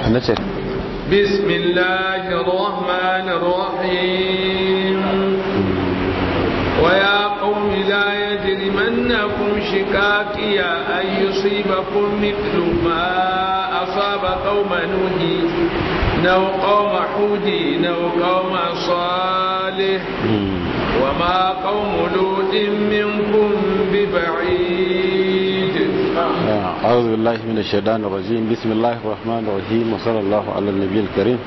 nace بسم الله الرحمن الرحيم ويا قوم لا يجرمنكم شقاقي أن يصيبكم مثل ما أصاب قوم نوح نو قوم حود نو قوم صالح وما قوم لوط منكم ببعيد أعوذ بالله من الشيطان الرجيم بسم الله الرحمن الرحيم وصلى الله على النبي الكريم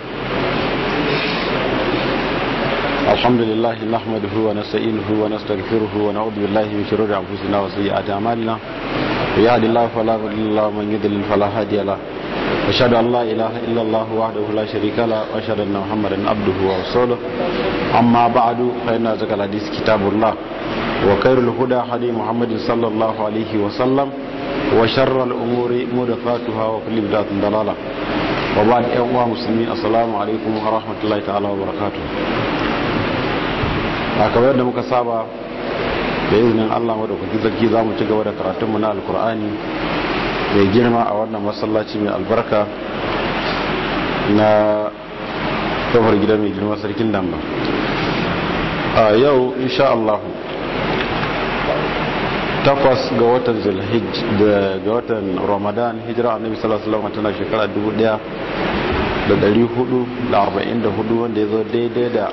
الحمد لله نحمده ونستعينه ونستغفره ونعوذ بالله من شرور أنفسنا وسيئات أعمالنا يهد الله فلا مضل له ومن يضلل فلا هادي له أشهد أن لا إله إلا الله وحده لا شريك له وأشهد أن محمدا عبده ورسوله أما بعد فإن ذكر الحديث كتاب الله وخير الهدى هدي محمد صلى الله عليه وسلم وشر الأمور محدثاتها وكل بدعة ضلالة وبعد أيها المسلمين السلام عليكم ورحمة الله تعالى وبركاته kamar yadda muka saba da izinin Allah madaukakin sarki za mu ci gaba da karatunmu na alkur'ani mai girma a wannan masallaci mai albarka na kofar gida mai girma sarkin damba a yau insha Allah takwas ga watan zulhijj ga watan ramadan hijira annabi sallallahu alaihi wasallam tana shekara 1444 wanda ya zo daidai da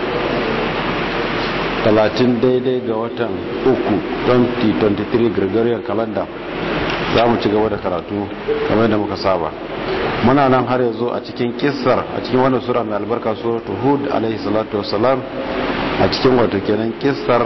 30 daidai ga watan uku 2023 gregorian calendar za mu ci gaba da karatu kamar da muka saba muna nan har yanzu a cikin kissar a cikin wannan sura mai albarka suratul hud alaihi salatu wassalam a cikin wato kenan kissar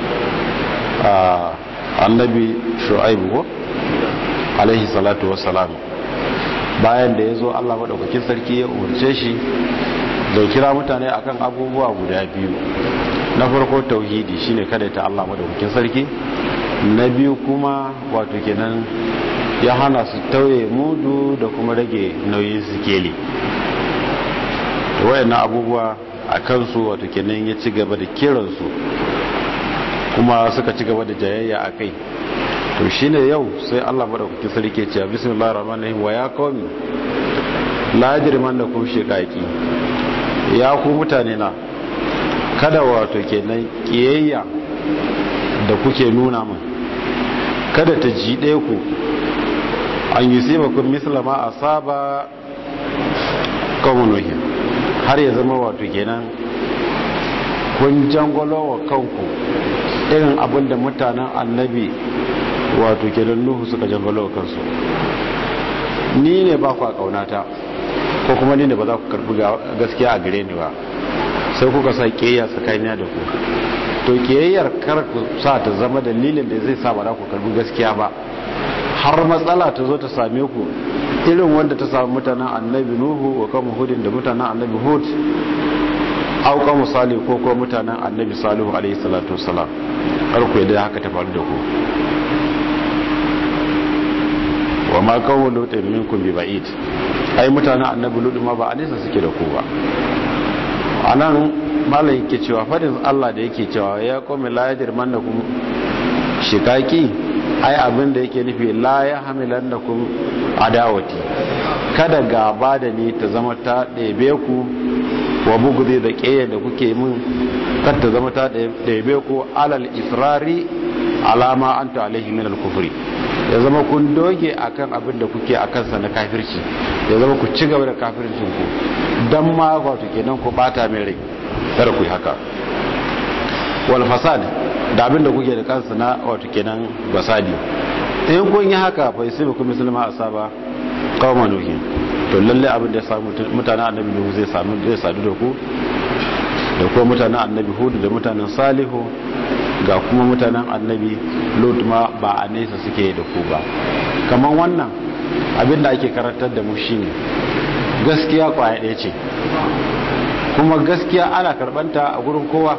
annabi shu'aibu ko alaihi salatu wassalam bayan da ya zo allah maɗaukakin sarki ya umarce shi da kira mutane akan abubuwa guda biyu na farko tauhidi shine kada ta allah maɗaukakin sarki na biyu kuma wato kenan ya hana su tauye mudu da kuma rage nauyin sikeli wayannan abubuwa a kansu wato kenan ya ci gaba da kiransu kuma suka ci gaba da jayayya a kai to shine yau sai Allah madaukakin sarki ce bismillahir rahmanir rahim wa ya qawmi la yajrimannakum shiqaqi ya ku mutane na kada wato kenan kiyayya da kuke nuna min kada ta jide ku an yusibakum misla ma asaba qawmunuhi har ya zama wato kenan kun jangolo wa kanku irin abin da mutanen annabi wato kenan nuhu suka jangalo kansu ni ne ba ku a kaunata ko kuma ni ne ba za ku karbi gaskiya a gare ni ba sai kuka sa kiyayya tsakanina da ku to kiyayyar kar ku sa ta zama dalilin da zai sa ba za ku karbi gaskiya ba har matsala ta zo ta same ku irin wanda ta samu mutanen annabi nuhu wa kama hudin da mutanen annabi hud auka misali ko kuma mutanen annabi salihu alaihi salatu wasalam har ku yadda haka ta faru da ku wa ma kawo lutin minkum bi ba'id ai mutanen annabi lutu ma ba a nesa suke da ku ba anan malam yake cewa fadin Allah da yake cewa ya qawmi la yajrimannakum shikaki ai abin da yake nufi la ya hamilannakum adawati kada gaba da ni ta zama ta ɗebe ku wa bugudi da ƙeya da kuke min kar ta zama ta ɗebe ku alal israri alama anta alaihi min al-kufri ya zama kun doge akan abin da kuke akan sa na kafirci ya zama ku ci gaba da kafircin ku dan ma wato kenan ku bata mai rai kada ku yi haka wal fasad da abin da kuke da kansa na wato kenan basadi in kun yi haka fa sai ku musulma asaba qauma nuhi to lalle abin da ya samu mutanen annabi nuhu zai samu zai sadu da ku da kuma mutanen annabi hudu da mutanen salihu ga kuma mutanen annabi lut ma ba a nesa suke da ku ba kamar wannan abin da ake karantar da mu shine gaskiya kwaya ɗaya ce kuma gaskiya ana karbanta a gurin kowa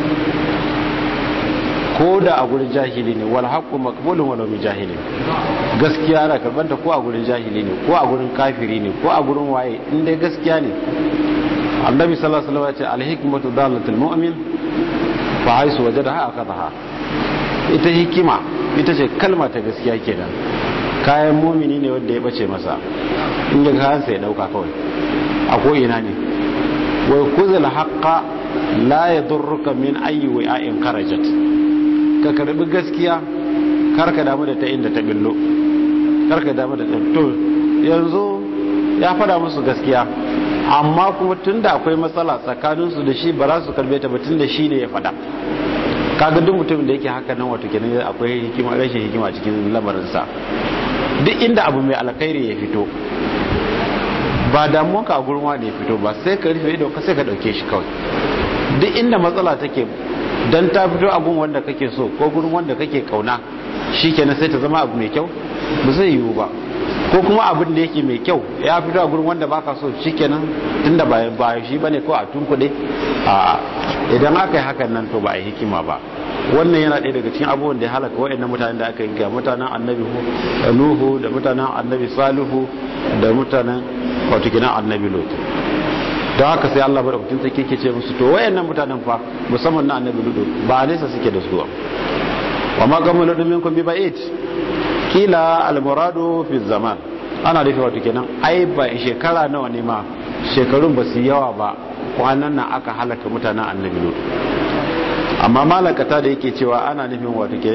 ko da a gurin jahili ne wal haqqu maqbulun walau min jahili gaskiya ana karbanta ko a gurin jahili ne ko a gurin kafiri ne ko a gurin waye in dai gaskiya ne annabi sallallahu alaihi wasallam ya ce al hikmatu dalatul mu'min fa haisu wajadaha akadaha ita hikima ita ce kalma ta gaskiya kenan kayan mumini ne wanda ya bace masa in ya kayansa ya dauka kawai a ko'ina ne wai kuzil haƙa la ya durruka min ayi wa'in karajat ka karbi gaskiya karka damu da ta inda ta billo karka damu da to yanzu ya fada musu gaskiya amma kuma tunda akwai matsala tsakaninsu da shi ba za su karbe ta ba tunda shi ne ya fada kaga duk mutumin da yake haka nan wato kenan akwai hikima rashin hikima cikin lamarinsa duk inda abu mai alkhairi ya fito ba damuwanka a gurma da ya fito ba sai ka rufe ido ka sai ka dauke shi kawai duk inda matsala take dan ta fito a gun wanda kake so ko gurin wanda kake kauna shikenan sai ta zama abu mai kyau ba zai yiwu ba ko kuma abin da yake mai kyau ya fito a gurin wanda baka so shikenan tunda ba ba shi bane ko a tunkuɗe a idan aka yi hakan nan to ba a yi hikima ba wannan yana ɗaya daga cikin abubuwan da ya halaka waɗannan mutanen da aka yi ga mutanen annabi nuhu da mutanen annabi salihu da mutanen wato kinan annabi lot don haka sai Allah madaukakin sarki ke ce musu to wayannan mutanen fa musamman na annabi lut ba nesa suke da su wa ma kamalu minkum bi ba'id kila al-muradu fi zaman ana rufe wato kenan ai ba shekara nawa ne ma shekarun ba su yawa ba kwanan nan aka halaka mutanen annabi lut amma malakata da yake cewa ana nufin wato ke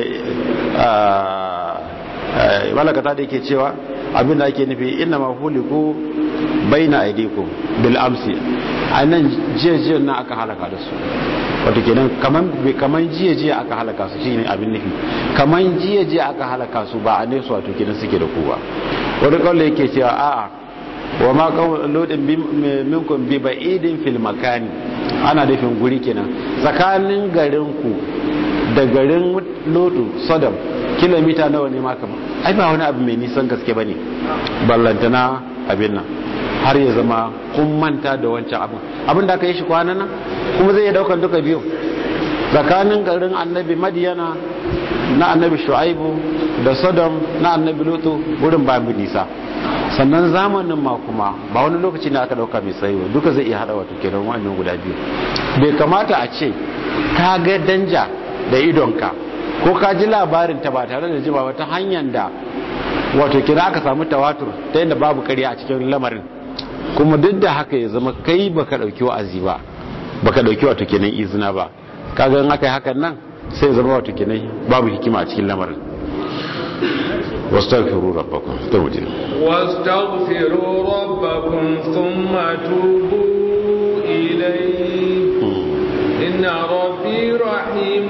malakata da yake cewa abin da ake nufi inna ma huliku baina aidikum bil amsi anan jiya nan aka halaka da su wato kenan kaman kaman jiya jiya aka halaka su shine abin nufi kaman jiya jiya aka halaka su ba a ne su wato kenan suke da ku ba wani kawai yake cewa a'a wa ma kawai lodin minkum bi ba'idin fil makani ana nufin guri kenan tsakanin garin ku da garin lodu sodom kilomita nawa ne maka ai ba wani abu mai nisan gaske ba ne ballantana abin nan har ya zama kun manta da wancan abin abin da aka yi shi kwanan nan kuma zai daukan duka biyu tsakanin garin annabi madiyana na annabi shu'aibu da sodom na annabi lutu wurin ba mu nisa sannan zamanin ma kuma ba wani lokaci ne aka dauka mai tsayi ba duka zai iya hada wato kenan wannan guda biyu bai kamata a ce ka ga danja da idonka ko ka ji labarin ta ba tare da jima ta hanyar da wato kira aka samu tawatur ta yadda babu karya a cikin lamarin kuma duk da haka ya zama kai baka dauki wa'azi ba baka dauki wato kenan izina ba kaga in aka yi hakan nan sai zama wato kenan babu hikima a cikin lamarin واستغفروا ربكم توجه واستغفروا ربكم ثم توبوا إليه إن ربي رحيم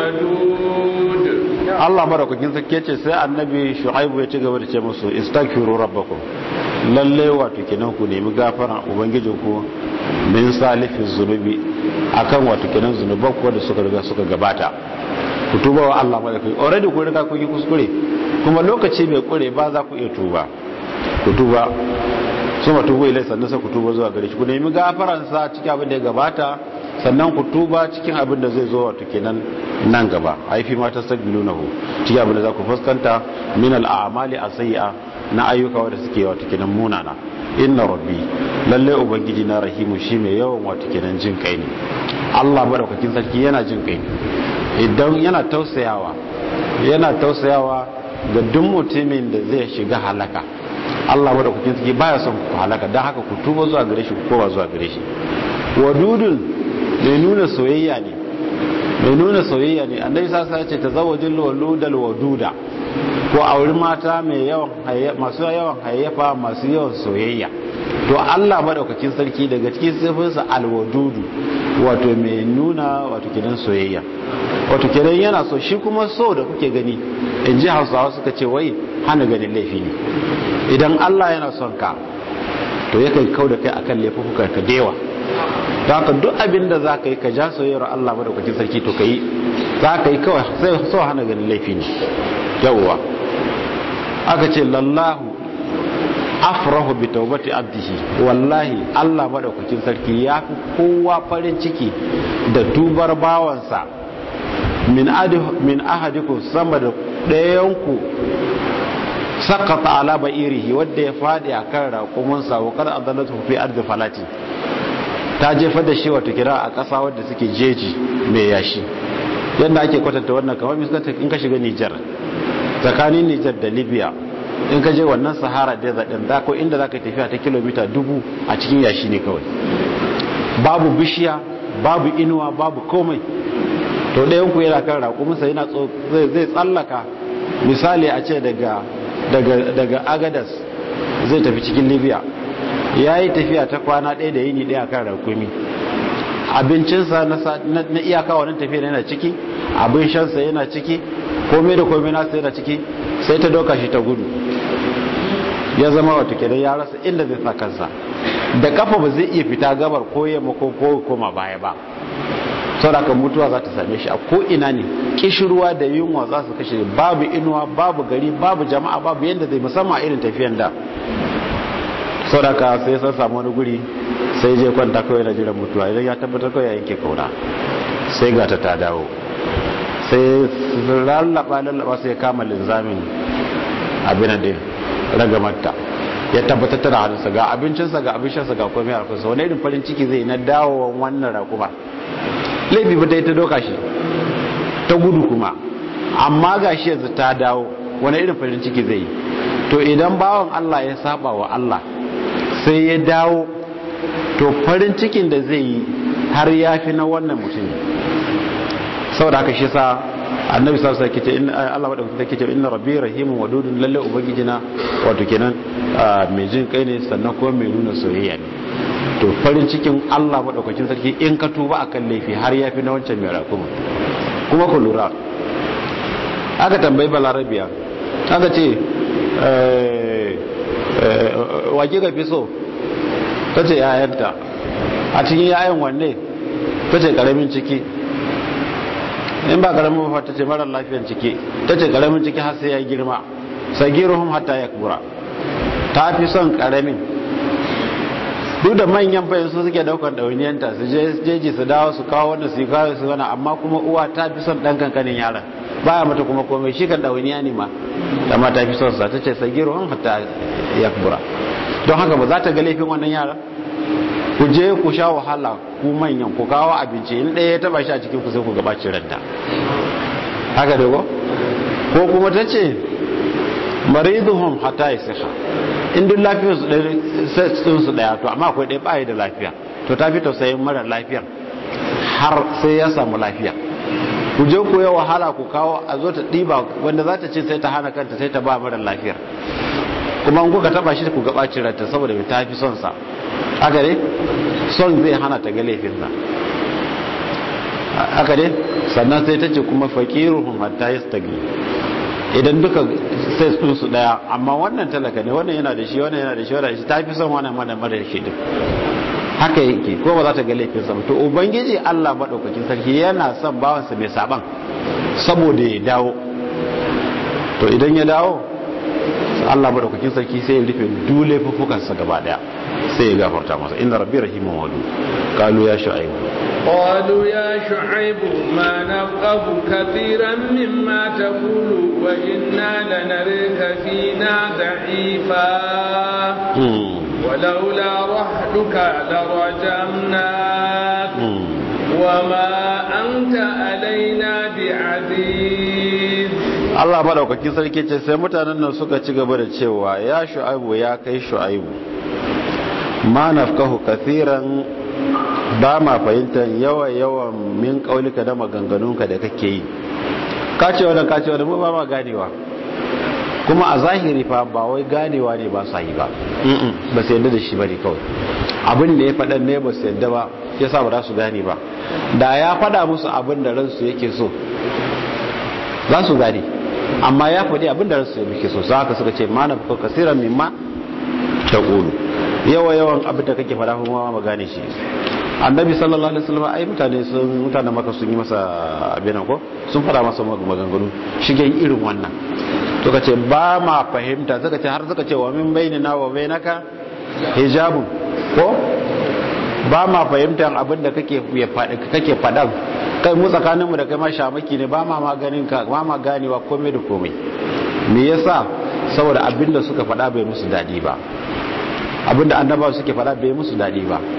ودود Allah madaukakin sarki ce sai annabi Shu'aibu ya ci gaba da ce musu istaghfiru rabbakum lalle wato kenan ku nemi gafara ubangijin ku min salifin zunubi akan wato kenan zunuban ku da suka riga suka gabata ku tuba wa Allah madaukakin already ku riga kun yi kuskure kuma lokaci mai kure ba za ku iya tuba ku tuba su ma tuba ilai sannan sai ku tuba zuwa gare shi ku nemi gafaransa cikin abin da ya gabata sannan ku tuba cikin abin da zai zo wato kenan nan gaba haifi ma ta sabbilu nahu cikin abin da za ku fuskanta min al'amali asayya na ayyuka wanda suke wato kenan munana inna rabbi lalle ubangiji na rahimu shi mai yawan wato kenan jin kai ne Allah madaukakin sarki yana jin kai idan yana tausayawa yana tausayawa ga duk mutumin da zai shiga halaka Allah madaukakin sarki baya son ku halaka don haka ku tuba zuwa gare shi ku kowa zuwa gare shi wadudun mai nuna soyayya ne mai nuna soyayya ne annabi sasa ya ce tazawwajul waludal waduda ko auri mata mai yawan masu yawan hayyafa masu yawan soyayya to Allah madaukakin sarki daga cikin sifinsa alwadudu wato mai nuna wato kidan soyayya wato kidan yana so shi kuma so da kuke gani in ji hausawa suka ce wai hana ganin laifi ne idan Allah yana son ka to yakan kau da kai akan laifuka ka dewa don haka duk abin da za ka yi ka ja soyayyar Allah madaukakin sarki to ka yi za ka yi kawai sai so hana ganin laifi ne yawwa aka ce lallahu afrahu bi taubati abdihi wallahi Allah madaukakin sarki ya fi kowa farin ciki da tubar bawansa min min ahadikum sama da ɗayanku sakata ala ba'irihi wadda ya fadi akan raƙumin sa wa kada adallatu fi ardi falati ta jefa da shi wata kira a ƙasa wadda suke jeji mai yashi yadda ake kwatanta wannan kamar misalta in ka shiga Nijar tsakanin Nijar da Libya in ka je wannan sahara desert din da ko inda zaka tafiya ta kilomita dubu a cikin yashi ne kawai babu bishiya babu inuwa babu komai to ɗayan ku yana kan raƙuminsa yana zai tsallaka misali a ce daga daga agadas zai tafi cikin libya ya yi tafiya ta kwana ɗaya da yini ɗaya kan raƙumi abincinsa na iyaka wannan tafiya yana ciki abin shansa yana ciki komai da komai nasa yana ciki sai ta doka shi ta gudu ya zama wata kenan ya rasa inda zai sa kansa da kafa ba zai iya fita gabar ko yamma ko koma baya ba saboda mutuwa za ta same shi a ko ina ne kishirwa da yunwa za su kashe babu inuwa babu gari babu jama'a babu yadda zai musamman irin tafiyan da saboda sai san samu wani guri sai je kwanta kawai na jiran mutuwa idan ya tabbatar kawai ya yanke kauna sai gata ta dawo sai lallaba lallaba sai kama linzamin abin da ragamarta ya tabbatar tana hannunsa ga abincinsa ga abincinsa ga komai a kusa wani irin farin ciki zai na dawowan wannan rakuma laifi ba ta yi ta doka shi ta gudu kuma amma ga shi yanzu ta dawo wani irin farin ciki zai yi to idan bawan Allah ya saba wa Allah sai ya dawo to farin cikin da zai yi har ya fi na wannan mutum saboda haka shi sa annabi sallallahu alaihi wasallam inna Allah madaukakin sarki ce inna rabbi rahimun wadudun lalle ubangijina wato kenan mai jin kai ne sannan kuma mai nuna soyayya ne to farin cikin Allah madaukakin sarki in ka tuba akan laifi har ya fi na wancan mai rakuma kuma ku lura aka tambayi balarabiya aka ce wake ga fi so ta ce yayanta a cikin yayan wanne ta ce karamin ciki in ba karamin mafa ta ce marar lafiyan ciki ta ce karamin ciki har sai ya girma sagiruhum hatta ya kura ta fi son karamin duk da manyan bayan su suke daukan ɗauniyanta su jeji su dawo su kawo wanda su kawo su wani amma kuma uwa ta fi son ɗan kankanin yaran baya mata kuma komai shi kan ɗauniya ne ma amma ta fi son sa ta ce sagiruhum hatta ya kura don haka ba za ta ga laifin wannan yaran ku je ku sha wahala ku manyan ku kawo abinci in ɗaya ya taba shi a cikin ku sai ku gabaci ranta haka da ko ko kuma ta ce mariduhum hatta yasiha in duk lafiyar su ɗaya su ɗaya to amma akwai ɗaya baya da lafiya to ta fi tausayin mara lafiyar har sai ya samu lafiya ku je ku yi wahala ku kawo a zo ta ɗiba wanda za ta ce sai ta hana kanta sai ta ba mara lafiyar kuma in kuka taba shi ku gabaci ranta saboda ta fi son sa haka ne son zai hana ta ga laifinsa haka ne sannan sai ta ce kuma fakiruhum hatta yastagni idan duka sai sun su daya amma wannan talaka ne wannan yana da shi wannan yana da shi wannan shi ta fi son wannan mana mara shi din haka yake ko ba za ta ga laifinsa ba to ubangiji Allah madaukakin sarki yana son bawansa mai saban saboda ya dawo to idan ya dawo Allah madaukakin sarki sai ya rufe dule fufukansa gaba daya sai ya gafarta masa inna rabbi rahimun wadu qalu ya shu'aib qalu ya shu'aib ma nafqahu katiran mimma taqulu wa inna lanarika fina da'ifa ولولا رحلك لرجمناك وما أنت علينا بعزيز Allah madaukakin sarki ce sai mutanen nan suka ci gaba da cewa ya shu'aibu ya kai shu'aibu ma nafkahu kathiran ba ma fahimtar yawa yawan min kaulika da maganganunka da kake yi ka ce wannan ka ce wannan ba ma ganewa kuma a zahiri fa ba wai ganewa ne ba sa yi ba ba su yadda da shi bane kawai abin da ya faɗan ne ba su yadda ba yasa ba za su gane ba da ya faɗa musu abin da ransu yake so za su gane amma ya faɗi abin da ransu yake so za ka suka ce mana ko kasiran mimma ta ƙulu yawa yawan abin da kake faɗa kuma ma gane shi annabi sallallahu alaihi wasallam ai mutane sun mutanen maka sun yi masa abin ko sun faɗa masa maganganu shigen irin wannan to kace ba ma fahimta suka ce har suka ce wa min bainina wa bainaka hijabun ko ba ma fahimtar abin da kake kake faɗan kai mu tsakaninmu da kai ma shamaki ne ba ma maganin ka ba ma ganewa komai da komai me yasa saboda abinda suka faɗa bai musu daɗi ba abinda annaba suke faɗa bai musu daɗi ba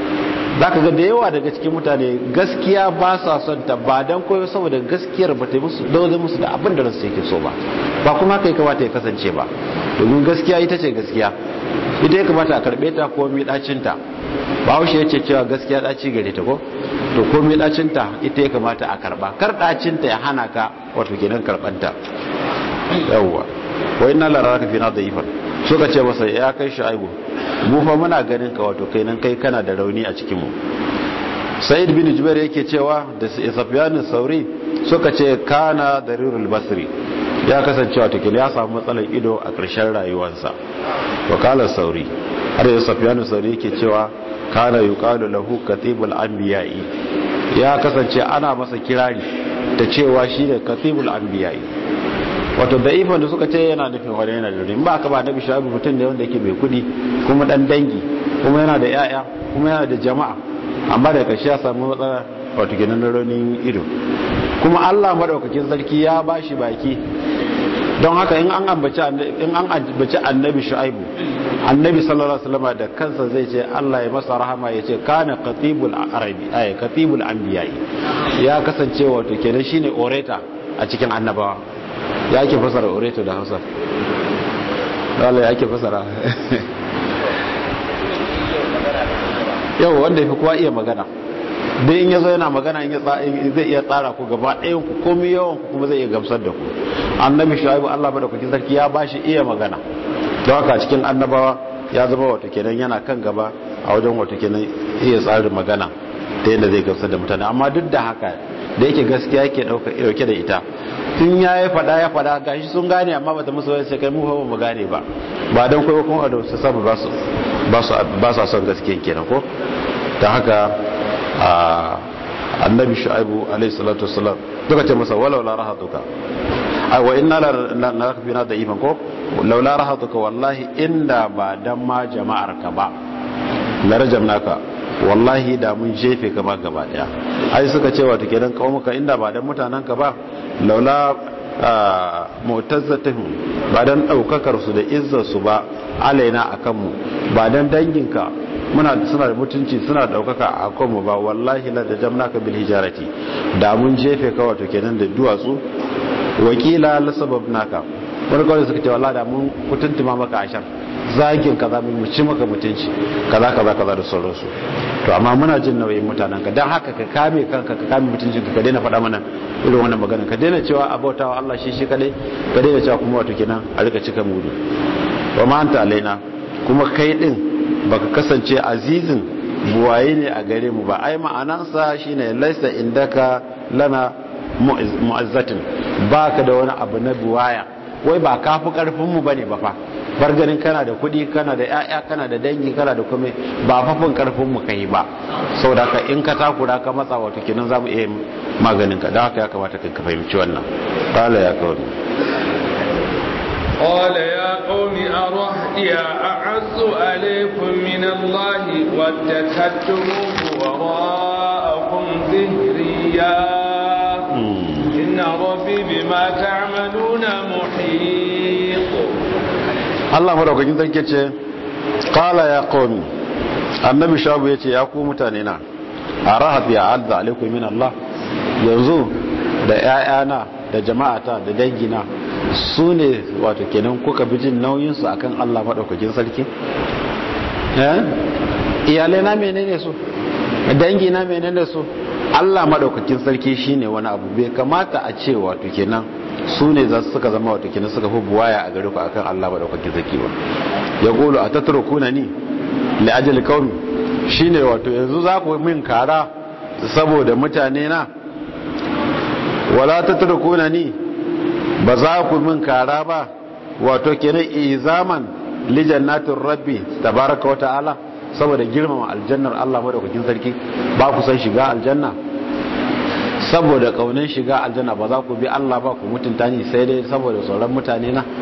za ka ga da yawa daga cikin mutane gaskiya ba sa son ta ba don koyo saboda gaskiyar ba ta yi musu dole musu da abin da ransu yake so ba ba kuma haka ya kamata ya kasance ba domin gaskiya ita ce gaskiya ita ya kamata a karɓe ta ko mi ɗacinta ba haushe ya ce cewa gaskiya ɗaci gare ta ko to ko mi ɗacinta ita ya kamata a karɓa kar ɗacinta ya hana ka wato kenan karɓanta yawwa wai na lara ka fi na da ifar suka ce masa ya kai shu'aibu mu fa muna ganin ka wato kai nan kai kana da rauni a cikin mu sa'id bin jubair yake cewa da safyan sauri suka ce kana darirul basri ya kasance wato kila ya samu matsalar ido a ƙarshen rayuwarsa wakalar sauri har da safyan sauri yake cewa kana yuqalu lahu katibul anbiya'i ya kasance ana masa kirari ta cewa shi ne katibul anbiya'i wato da ifan da suka ce yana nufin wani yana da ba ka ba na bishabi mutum ne wanda yake mai kudi kuma dan dangi kuma yana da yaya kuma yana da jama'a amma da kashi ya samu matsala wato ginin raunin ido kuma Allah madaukakin sarki ya bashi baki don haka in an ambaci in an ambaci annabi shu'aibu annabi sallallahu alaihi wasallam da kansa zai ce Allah ya masa rahama ya ce kana qatibul arabi ay qatibul anbiya ya kasance wato kenan shine orator a cikin annabawa ya ake fasara oreto da hausa wala ya ake fasara yau wanda ya fi kowa iya magana dai in ya zo yana magana zai iya tsara ku gaba ɗayan ku komi yawan ku kuma zai iya gamsar da ku annabi shu'aibu Allah bada kuki sarki ya bashi iya magana don haka cikin annabawa ya zama wato kenan yana kan gaba a wajen wato kenan iya tsarin magana ta yadda zai gamsar da mutane amma duk da haka da yake gaskiya yake dauke da ita tun ya yi fada ya fada gashi sun gane amma bata musu wani sai mu ba mu gane ba ba don kai kuma da su sabu ba su ba su son gaskiya kenan ko ta haka annabi shu'aibu alaihi salatu wassalam duka ce masa walau la rahatuka ai wa inna la nakfina da iman ko laula rahatuka wallahi inda ba dan ma jama'ar ka ba la rajamnaka wallahi da mun jefe ka ba gaba daya ai suka ce wato kenan kaumuka inda ba dan mutanen ka ba laula mu'tazzatuhum ba dan daukakar su da izzar su ba alaina akan mu ba dan danginka muna suna da mutunci suna da daukaka a kan mu ba wallahi la da jamnaka bil hijarati da mun jefe ka wato kenan da duwatsu wakila la sababnaka wani kawai suka ce wallahi da mun kutuntuma maka ashar zagin kaza mu ci maka mutunci kaza kaza kaza da sauransu to amma muna jin nauyin mutanen ka dan haka ka kame kanka ka kame mutuncin ka daina faɗa mana irin wannan magana ka daina cewa abautawa Allah shi shi kadai ka daina cewa kuma wato kenan a rika cika mudu wa ma anta alaina kuma kai din baka kasance azizin buwaye ne a gare mu ba ai ma'anansa shine laisa indaka lana mu'azzatin baka da wani abu na buwaya wai ba kafi karfin mu bane ba fa bar ganin kana da kuɗi kana da ƴaƴa kana da dangi kana da kome ba fafin karfin mu kai ba saboda ka in ka takura ka matsa wato kenan zamu iya maganin ka dan haka ya kamata ka fahimci wannan qala ya qawmi قال يا قوم أرهدي أعز عليكم من الله واتخذتموه وراءكم ظهريا إن ربي بما تعملون محيط Allah madaukakin sarki ce qala ya qaumi annabi shabu yace ya ku mutane na arahat ya azza alaikum min Allah yanzu da ƴaƴana da jama'ata da dangina su ne wato kenan kuka bi jin nauyin su akan Allah madaukakin sarki eh iyalai na menene su dangi na menene su Allah madaukakin sarki shine wani abu bai kamata a ce wato kenan su ne za suka zama wato kenan suka fi buwaya a gare ku akan Allah madaukakin sarki ba ya qulu atatrukuna ni li ajli qaumi shine wato yanzu za ku min kara saboda mutane na wala tatrukuna ni ba za ku min kara ba wato kenan izaman li jannatir rabbi tabaraka wa ta'ala saboda girmama aljannar Allah madaukakin sarki ba ku san shiga aljanna saboda kaunin shiga aljanna ba za ku bi Allah ba ku mutunta ni sai dai saboda sauran mutane na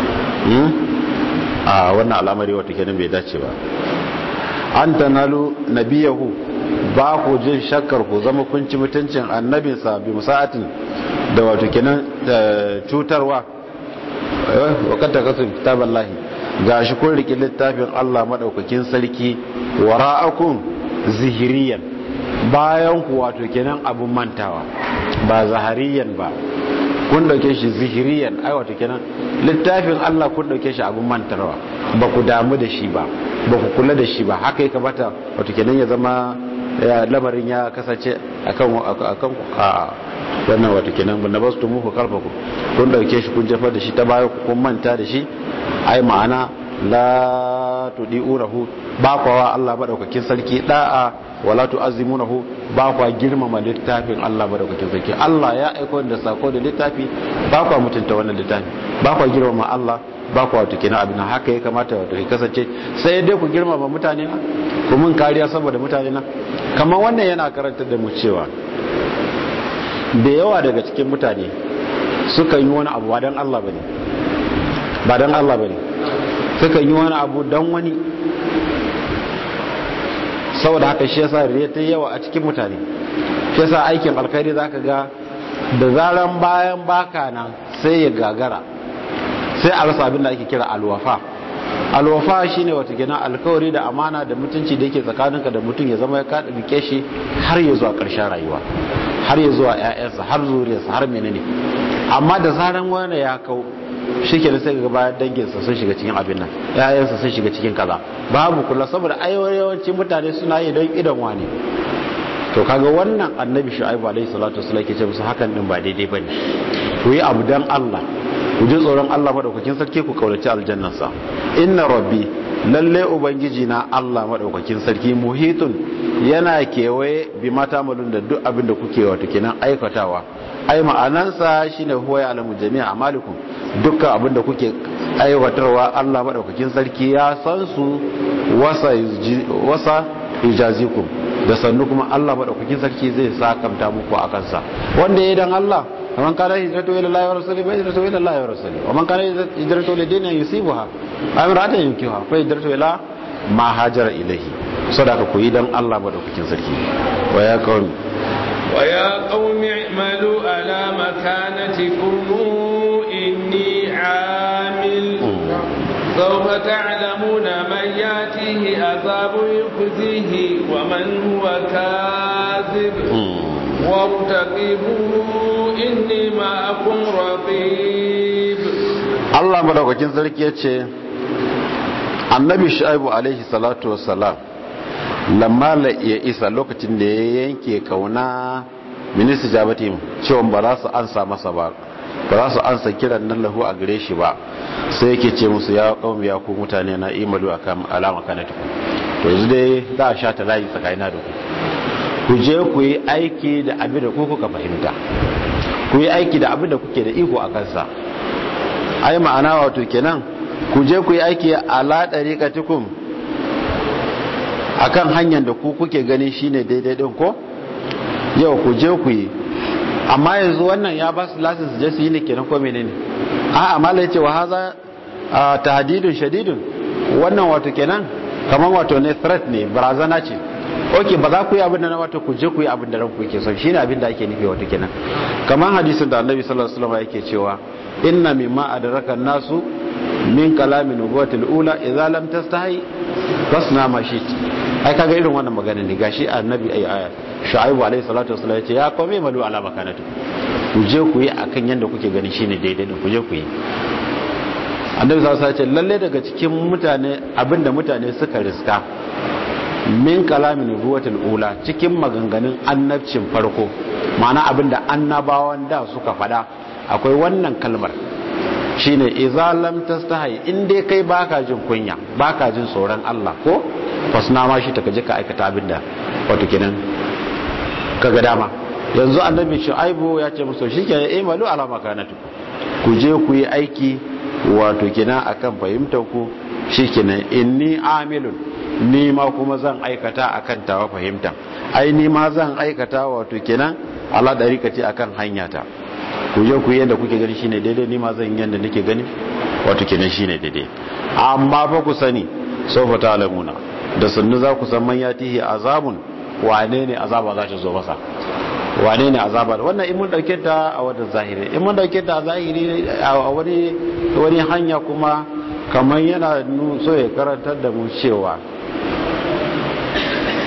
a wannan al'amari wata kenan bai dace ba an tanalu nabiyahu ba ku jin shakkar ku zama kun ci mutuncin annabinsa bi musa'atin da wato kenan cutarwa wakanta kasu kitaban lahi ga shi kun riƙe littafin Allah maɗaukakin sarki wara'akun zihiriyan bayan ku wato kenan abun mantawa ba zahariyan ba kun dauke shi zihiriyan ai wato kenan littafin Allah kun dauke shi abun mantarwa ba ku damu da shi ba ba ku kula da shi ba haka ya kamata wato kenan ya zama lamarin ya kasance akan akan a wannan wato kenan bin bastu muku kalfaku kun dauke shi kun jefar da shi ta baya kun manta da shi ai ma'ana la tudi'unahu ba kwa Allah madaukakin sarki da'a wala tu'azzimunahu ba kwa girmama littafin Allah madaukakin sarki Allah ya aika da sako da littafi ba kwa mutunta wannan littafi ba kwa girmama Allah ba kwa wato kenan abin haka ya kamata wato ya kasance sai dai ku girmama mutane na ku mun kariya saboda mutane na kamar wannan yana karantar da mu cewa da yawa daga cikin mutane suka yi wani abu ba dan Allah bane ba dan Allah bane suka yi wani abu dan wani saboda haka shi yasa riya ta yawa a cikin mutane shi yasa aikin alkhairi zaka ga da zaran bayan baka nan sai ya gagara sai a rasa abin da ake kira alwafa alwafa shine wata gina alkawari da amana da mutunci da yake tsakaninka da mutum ya zama ya kada rike shi har ya zuwa karshen rayuwa har ya zuwa ƴaƴansa har zuriyarsa har menene amma da zaran wani ya kau shi ke sai ga bayan danginsa sun shiga cikin abin nan ƴaƴansa sun shiga cikin kaza babu kula saboda yawancin mutane suna yi don idan wani to kaga wannan annabi shu'aibu alaihi salatu wasallam ke ce musu hakan din ba daidai bane ku yi abu dan Allah ku ji tsoron Allah madaukakin sarki ku kaulaci aljannarsa inna rabbi lalle ubangiji na Allah madaukakin sarki muhitun yana kewaye bi mata malun da duk abin da kuke wato kenan aikatawa ai ma'anansa shine huwa ya alamu jami'a amalikum dukkan abin da kuke aiwatarwa Allah madaukakin sarki ya san su wasa wasa ijazikum da sannu kuma Allah madaukakin sarki zai sakamta muku a kansa wanda ya dan Allah ومن كان هجرته الى الله ورسوله فهجرته الى الله ورسوله ومن كان هجرته لدين يصيبها او امراه ينكحها فهجرته الى ما هاجر اليه صدق كوي دان الله مدaukakin sarki ويا قوم ويا قوم اعملوا على مكانتكم اني عامل سوف تعلمون من ياتيه عذاب يخزيه ومن هو كاذب وارتقبوا inni ma'akum raqib Allah madaukakin sarki yace Annabi Shu'aibu alaihi salatu wassalam lamma la ya isa lokacin da ya yanke kauna minista jabati cewa ba za su ansa masa ba ba za su ansa kiran nan lahu a gare shi ba sai yake ce musu ya kaumi ya ku mutane na imalu akan alama kanatu to yanzu dai za a sha ta layi tsakanina da ku ku je ku yi aiki da abin da ku kuka fahimta ku yi aiki da abin da kuke da iko a kansa ai ma'ana wato kenan ku je ku yi aiki ala dariqatikum akan hanyar da ku kuke gani shine daidai din ko yau ku je ku yi amma yanzu wannan ya ba su license je su yi ne kenan ko menene a amma la yace wa haza tahdidun shadidun wannan wato kenan kaman wato ne threat ne barazana ce ok ba za ku yi abin da na wata ku je ku yi abin da ranku ke son shine abin da ake nufi wata kenan kamar hadisin da annabi sallallahu alaihi wasallam yake cewa inna mimma adraka nasu min kalamin nubuwatil ula idza lam tastahi fasna ma shit ai kaga irin wannan magana ne gashi annabi ai aya shu'aibu alaihi salatu wasallam yace ya kome malu ala makanatu ku je ku yi akan yanda kuke gani shine daidai din ku je ku yi annabi sallallahu alaihi wasallam lalle daga cikin mutane abinda mutane suka riska min kalamin nubuwatul ula cikin maganganun annabcin farko ma'ana abinda annabawan da suka fada akwai wannan kalmar shine idza lam tastahi in dai kai baka jin kunya baka jin tsoron Allah ko fasna ma shi ta kaje ka aikata abinda wato kenan kaga dama yanzu annabi shu'aibu ya ce musu shikenan imalu ala makanatu ku je ku yi aiki wato kenan akan fahimtar ku shikenan inni amilun ni ma kuma zan aikata akan tawa fahimta ai ni ma zan aikata wato kenan ala dariƙati akan hanyata ku je ku yanda kuke gani shine daidai ni ma zan yanda nake gani wato kenan shine daidai amma fa ku sani sawfa ta'lamuna da sunnu za ku san man yatihi azabun wane ne azaba za ta zo masa wane ne azaba wannan in mun dauke ta a wadda zahiri in mun dauke ta a zahiri a wani wani hanya kuma kamar yana so ya karantar da mu cewa ko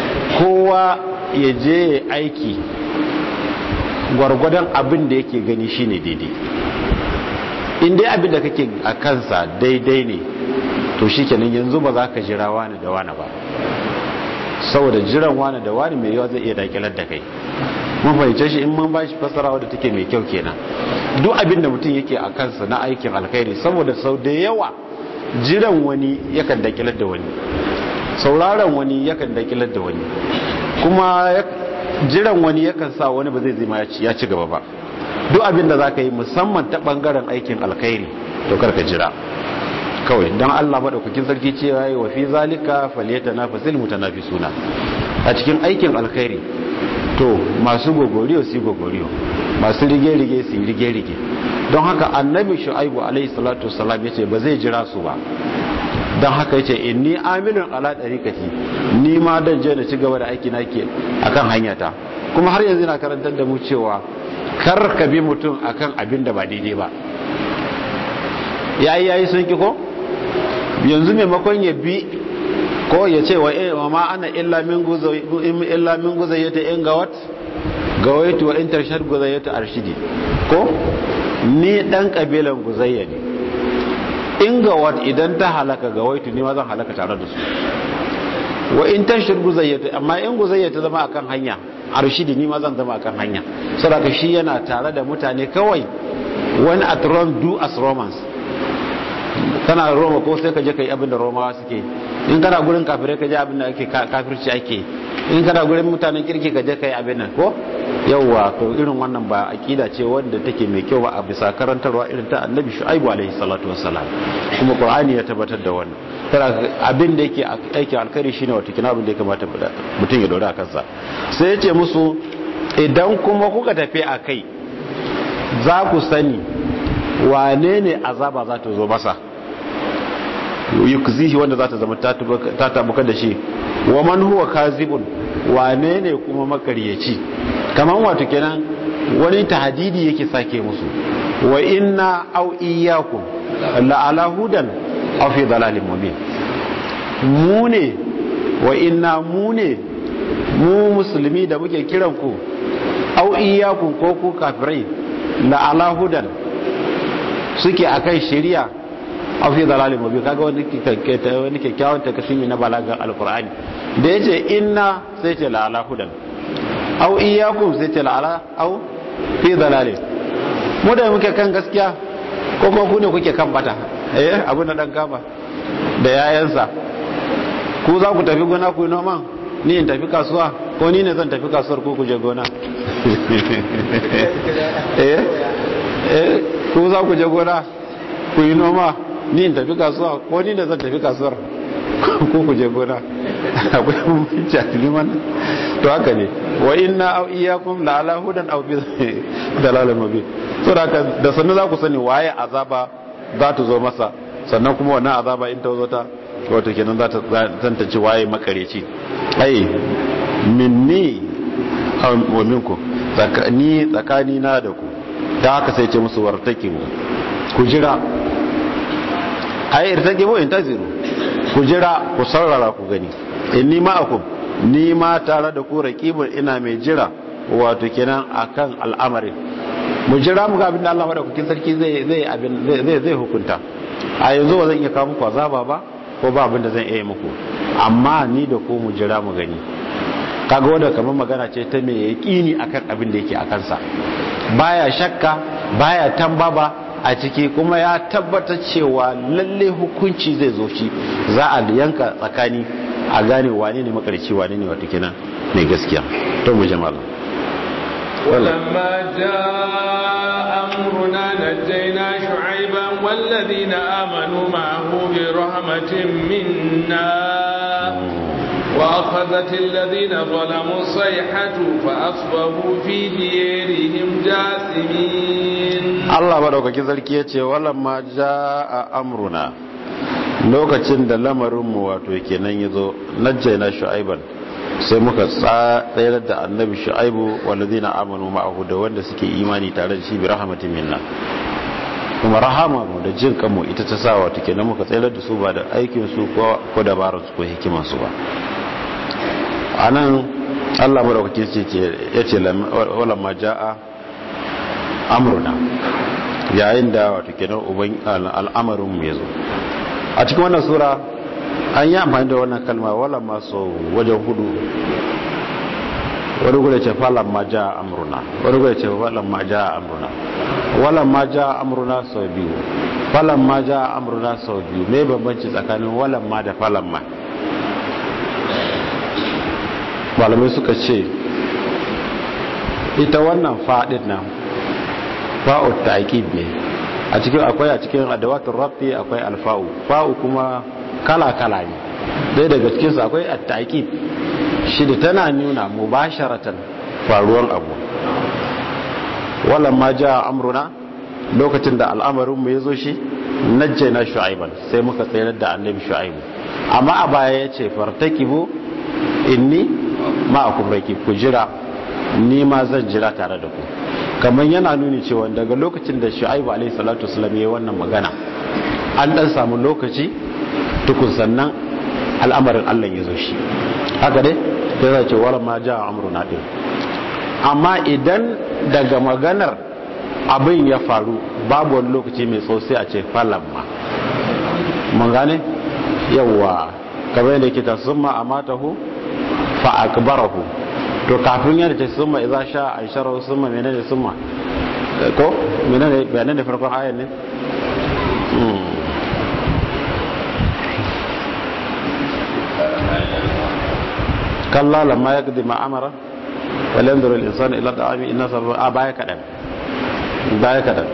kowa ya je aiki gwargwadon abin da yake gani shine daidai in dai abin da kake a kansa daidai ne to shikenan yanzu ba za ka jira wani da wani ba saboda jiran wani da wani mai yawa zai iya dakilar da kai mun fahimce shi in mun ba shi fasara wadda take mai kyau kenan duk abin da mutum yake a kansa na aikin alkhairi saboda sau da yawa jiran wani yakan dakilar da wani sauraron wani yakan dakilar da wani kuma jiran wani yakan sa wani ba zai zima ya ci gaba ba duk abin da za ka yi musamman ta bangaren aikin alkhairi to karka jira kawai don allah maɗaukakin sarki cewa yi wa fi zalika faliyata na fasil mutanafi suna a cikin aikin alkhairi to masu gogoriyo su gogoriyo masu rige-rige su rige-rige don haka annabi shu'aibu alaihi salatu wasalam ya ce ba zai jira su ba don haka yace inni amilun ala dariqati ni ma dan je na ci gaba da aiki nake akan hanyata kuma har yanzu na karantar da mu cewa kar ka bi mutum akan abin da ba daidai ba yayi yayi sun ki ko yanzu maimakon ya bi ko ya ce wa ma ana illa min guzai illa min guzayyata in gawat gawaitu wa in tarshad guzayyata arshidi ko ni dan kabilan guzayya ne in gawat idan ta halaka gawaitu ni ma zan halaka tare da su wa in tarshad guzayyata amma in guzayyata zama akan hanya arshidi ni ma zan zama akan hanya saboda shi yana tare da mutane kawai when at Rome do as Romans kana Roma ko sai ka je kai abin da Romawa suke in kana gurin kafirai ka je abin da ake kafirci ake in kana gurin mutanen kirki ka je kai abin nan ko yawwa to irin wannan ba akida ce wanda take mai kyau ba a bisa karantarwa irin ta Annabi Shu'aibu alaihi salatu wassalam kuma Qur'ani ya tabbatar da wannan tara abin da yake aikin alkhairi shine wato kina abin da ya kamata mutum ya dora kansa sai ya ce musu idan kuma kuka tafi a kai za ku sani wane ne azaba za ta zo masa yukzihi wanda za ta zama ta tabuka da shi wa man huwa kazibun wane ne kuma makaryaci kaman wato kenan wani tahdidi yake sake musu wa inna aw iyyakum la ala hudan aw fi dalalin mubin mu ne wa inna mu ne mu musulmi da muke kiran ku aw iyyakum ko ku kafirai la ala hudan suke akan shari'a a fi dalalin mabi kaga wani wani kyakkyawan takasimi na balaga alkur'ani da yace inna sai ce la ala hudan aw iyyakum sai ce la ala aw fi dalalin mu da muke kan gaskiya ko ko ku ne kuke kan bata eh abin da dan kama da yayansa ku za ku tafi gona ku yi noman ni in tafi kasuwa ko ni ne zan tafi kasuwar ko ku je gona eh eh ku za ku je gona ku yi noma ni in tafi kasuwa ko ni da zan tafi kasuwar ko ku je gona akwai bambanci a liman to haka ne wa inna aw iyyakum la ala hudan aw bi dalalin mubin to da da sannan za ku sani waye azaba za ta zo masa sannan kuma wannan azaba in ta zo ta wato kenan za ta tantance waye makareci ai minni wa minku ni tsakani na da ku da haka sai ce musu wartaki ku jira ai irtaki mu intaziru ku jira ku saurara ku gani inni ma'akum ni ma tare da ku raqibun ina mai jira wato kenan akan al'amarin mu jira mu ga abin da Allah madaukakin sarki zai zai abin zai zai hukunta a yanzu ba zan iya kawo muku azaba ba ko ba abin da zan iya muku amma ni da ku mu jira mu gani kaga wanda kamar magana ce ta mai yaqini akan abin da yake a kansa baya shakka baya tambaba a ciki kuma ya tabbatar cewa lalle hukunci zai zo shi za a yanka tsakani a gane wane ne makarci wane ne wata kenan mai gaskiya to mu jama'a ولما جاء أمرنا نجينا شعيبا والذين آمنوا معه برحمة منا وأخذت الذين ظلموا الصيحة فأصبحوا في ديارهم جاثمين Allah madaukakin sarki ya ce walamma jaa amruna lokacin da lamarinmu wato kenan yazo najjayna shu'aiban sai muka tsayar da annabi shu'aibu walladina amanu ma'ahu da wanda suke imani tare da shi bi rahmatin minna kuma rahama mu da jin kanmu ita ta sa wato kenan muka tsayar da su ba da aikin su ko ko dabarar su ko hikiman su ba anan Allah madaukake ce yace wala ma jaa amruna yayin da wato kenan uban al'amarin mu yazo a cikin wannan sura an yi amfani da wannan kalma wala ma so wajen hudu wani gure ce falon ma ja amruna wani gure ce falon ma ja amruna walon ma ja amruna sau biyu falon ma ja amruna sau biyu mai bambanci tsakanin walon ma da falon ma malamai suka ce ita wannan fa'adin nan fa'ud ta'aqib ne a cikin akwai a cikin adawatul rabbi akwai alfa'u fa'u kuma kala kala ne dai daga cikin su akwai at-ta'qib shi da tana nuna mubasharatan faruwan abu walamma ja amruna lokacin da al'amarin mu yazo shi najjayna shu'aiban sai muka tsayar da annabi shu'aibu amma a baya yace fartakibu inni ma'akum rakib ku jira ni ma zan jira tare da ku kamar yana nuni cewa daga lokacin da shu'aibu alaihi salatu wasallam yayi wannan magana an dan samu lokaci tukun sannan al'amarin Allah ya zo shi haka dai sai zai ce wala ma ja amruna din amma idan daga maganar abin ya faru babu wani lokaci mai tsawo sai a ce falamma mun gane yawa kamar yadda yake ta summa amatahu fa akbarahu to kafin yana ce summa idza sha aishara summa menene summa ko menene bayanan da farkon ayan ne kalla lamma ya gadi ma'amara walen da insan ila da ami ina sarfa a baya kaɗan baya kaɗan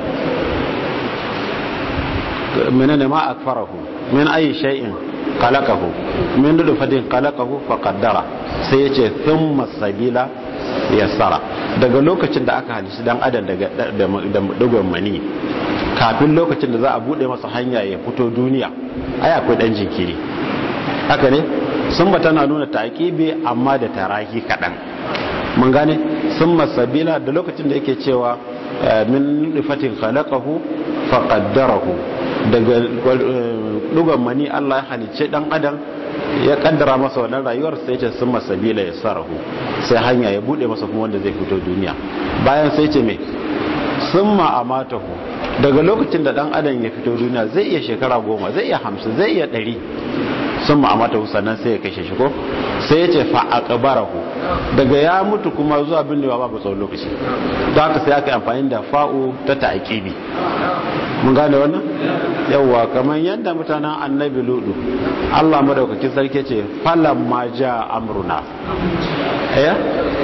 menene ma akfarahu min ayi shay'in qalaqahu min dudu fadin qalaqahu fa qaddara sai yace thumma sabila yassara daga lokacin da aka halishi dan adam daga da dugon mani kafin lokacin da za a bude masa hanya ya fito duniya ai akwai dan jinkiri haka ne sun ba tana nuna taƙibi amma da tarahi kaɗan mun gane sun masabila da lokacin da yake cewa min nufatin khalaqahu fa qaddarahu daga dugan mani Allah ya halicce dan adam ya kaddara masa wannan rayuwar sai ce sun masabila ya sarahu sai hanya ya bude masa kuma wanda zai fito duniya bayan sai ce me summa amatahu daga lokacin da dan adam ya fito duniya zai iya shekara goma zai iya hamsin zai iya ɗari sun ma'amata sannan sai ya kashe shi ko sai ya ce fa'aqbarahu daga ya mutu kuma zuwa binnewa babu tsawon lokaci don haka sai aka yi amfani da fa'u ta ta'aqibi mun gane wannan yawwa kamar yadda mutanen annabi ludu Allah madaukakin sarki ce falan ma ja amruna eh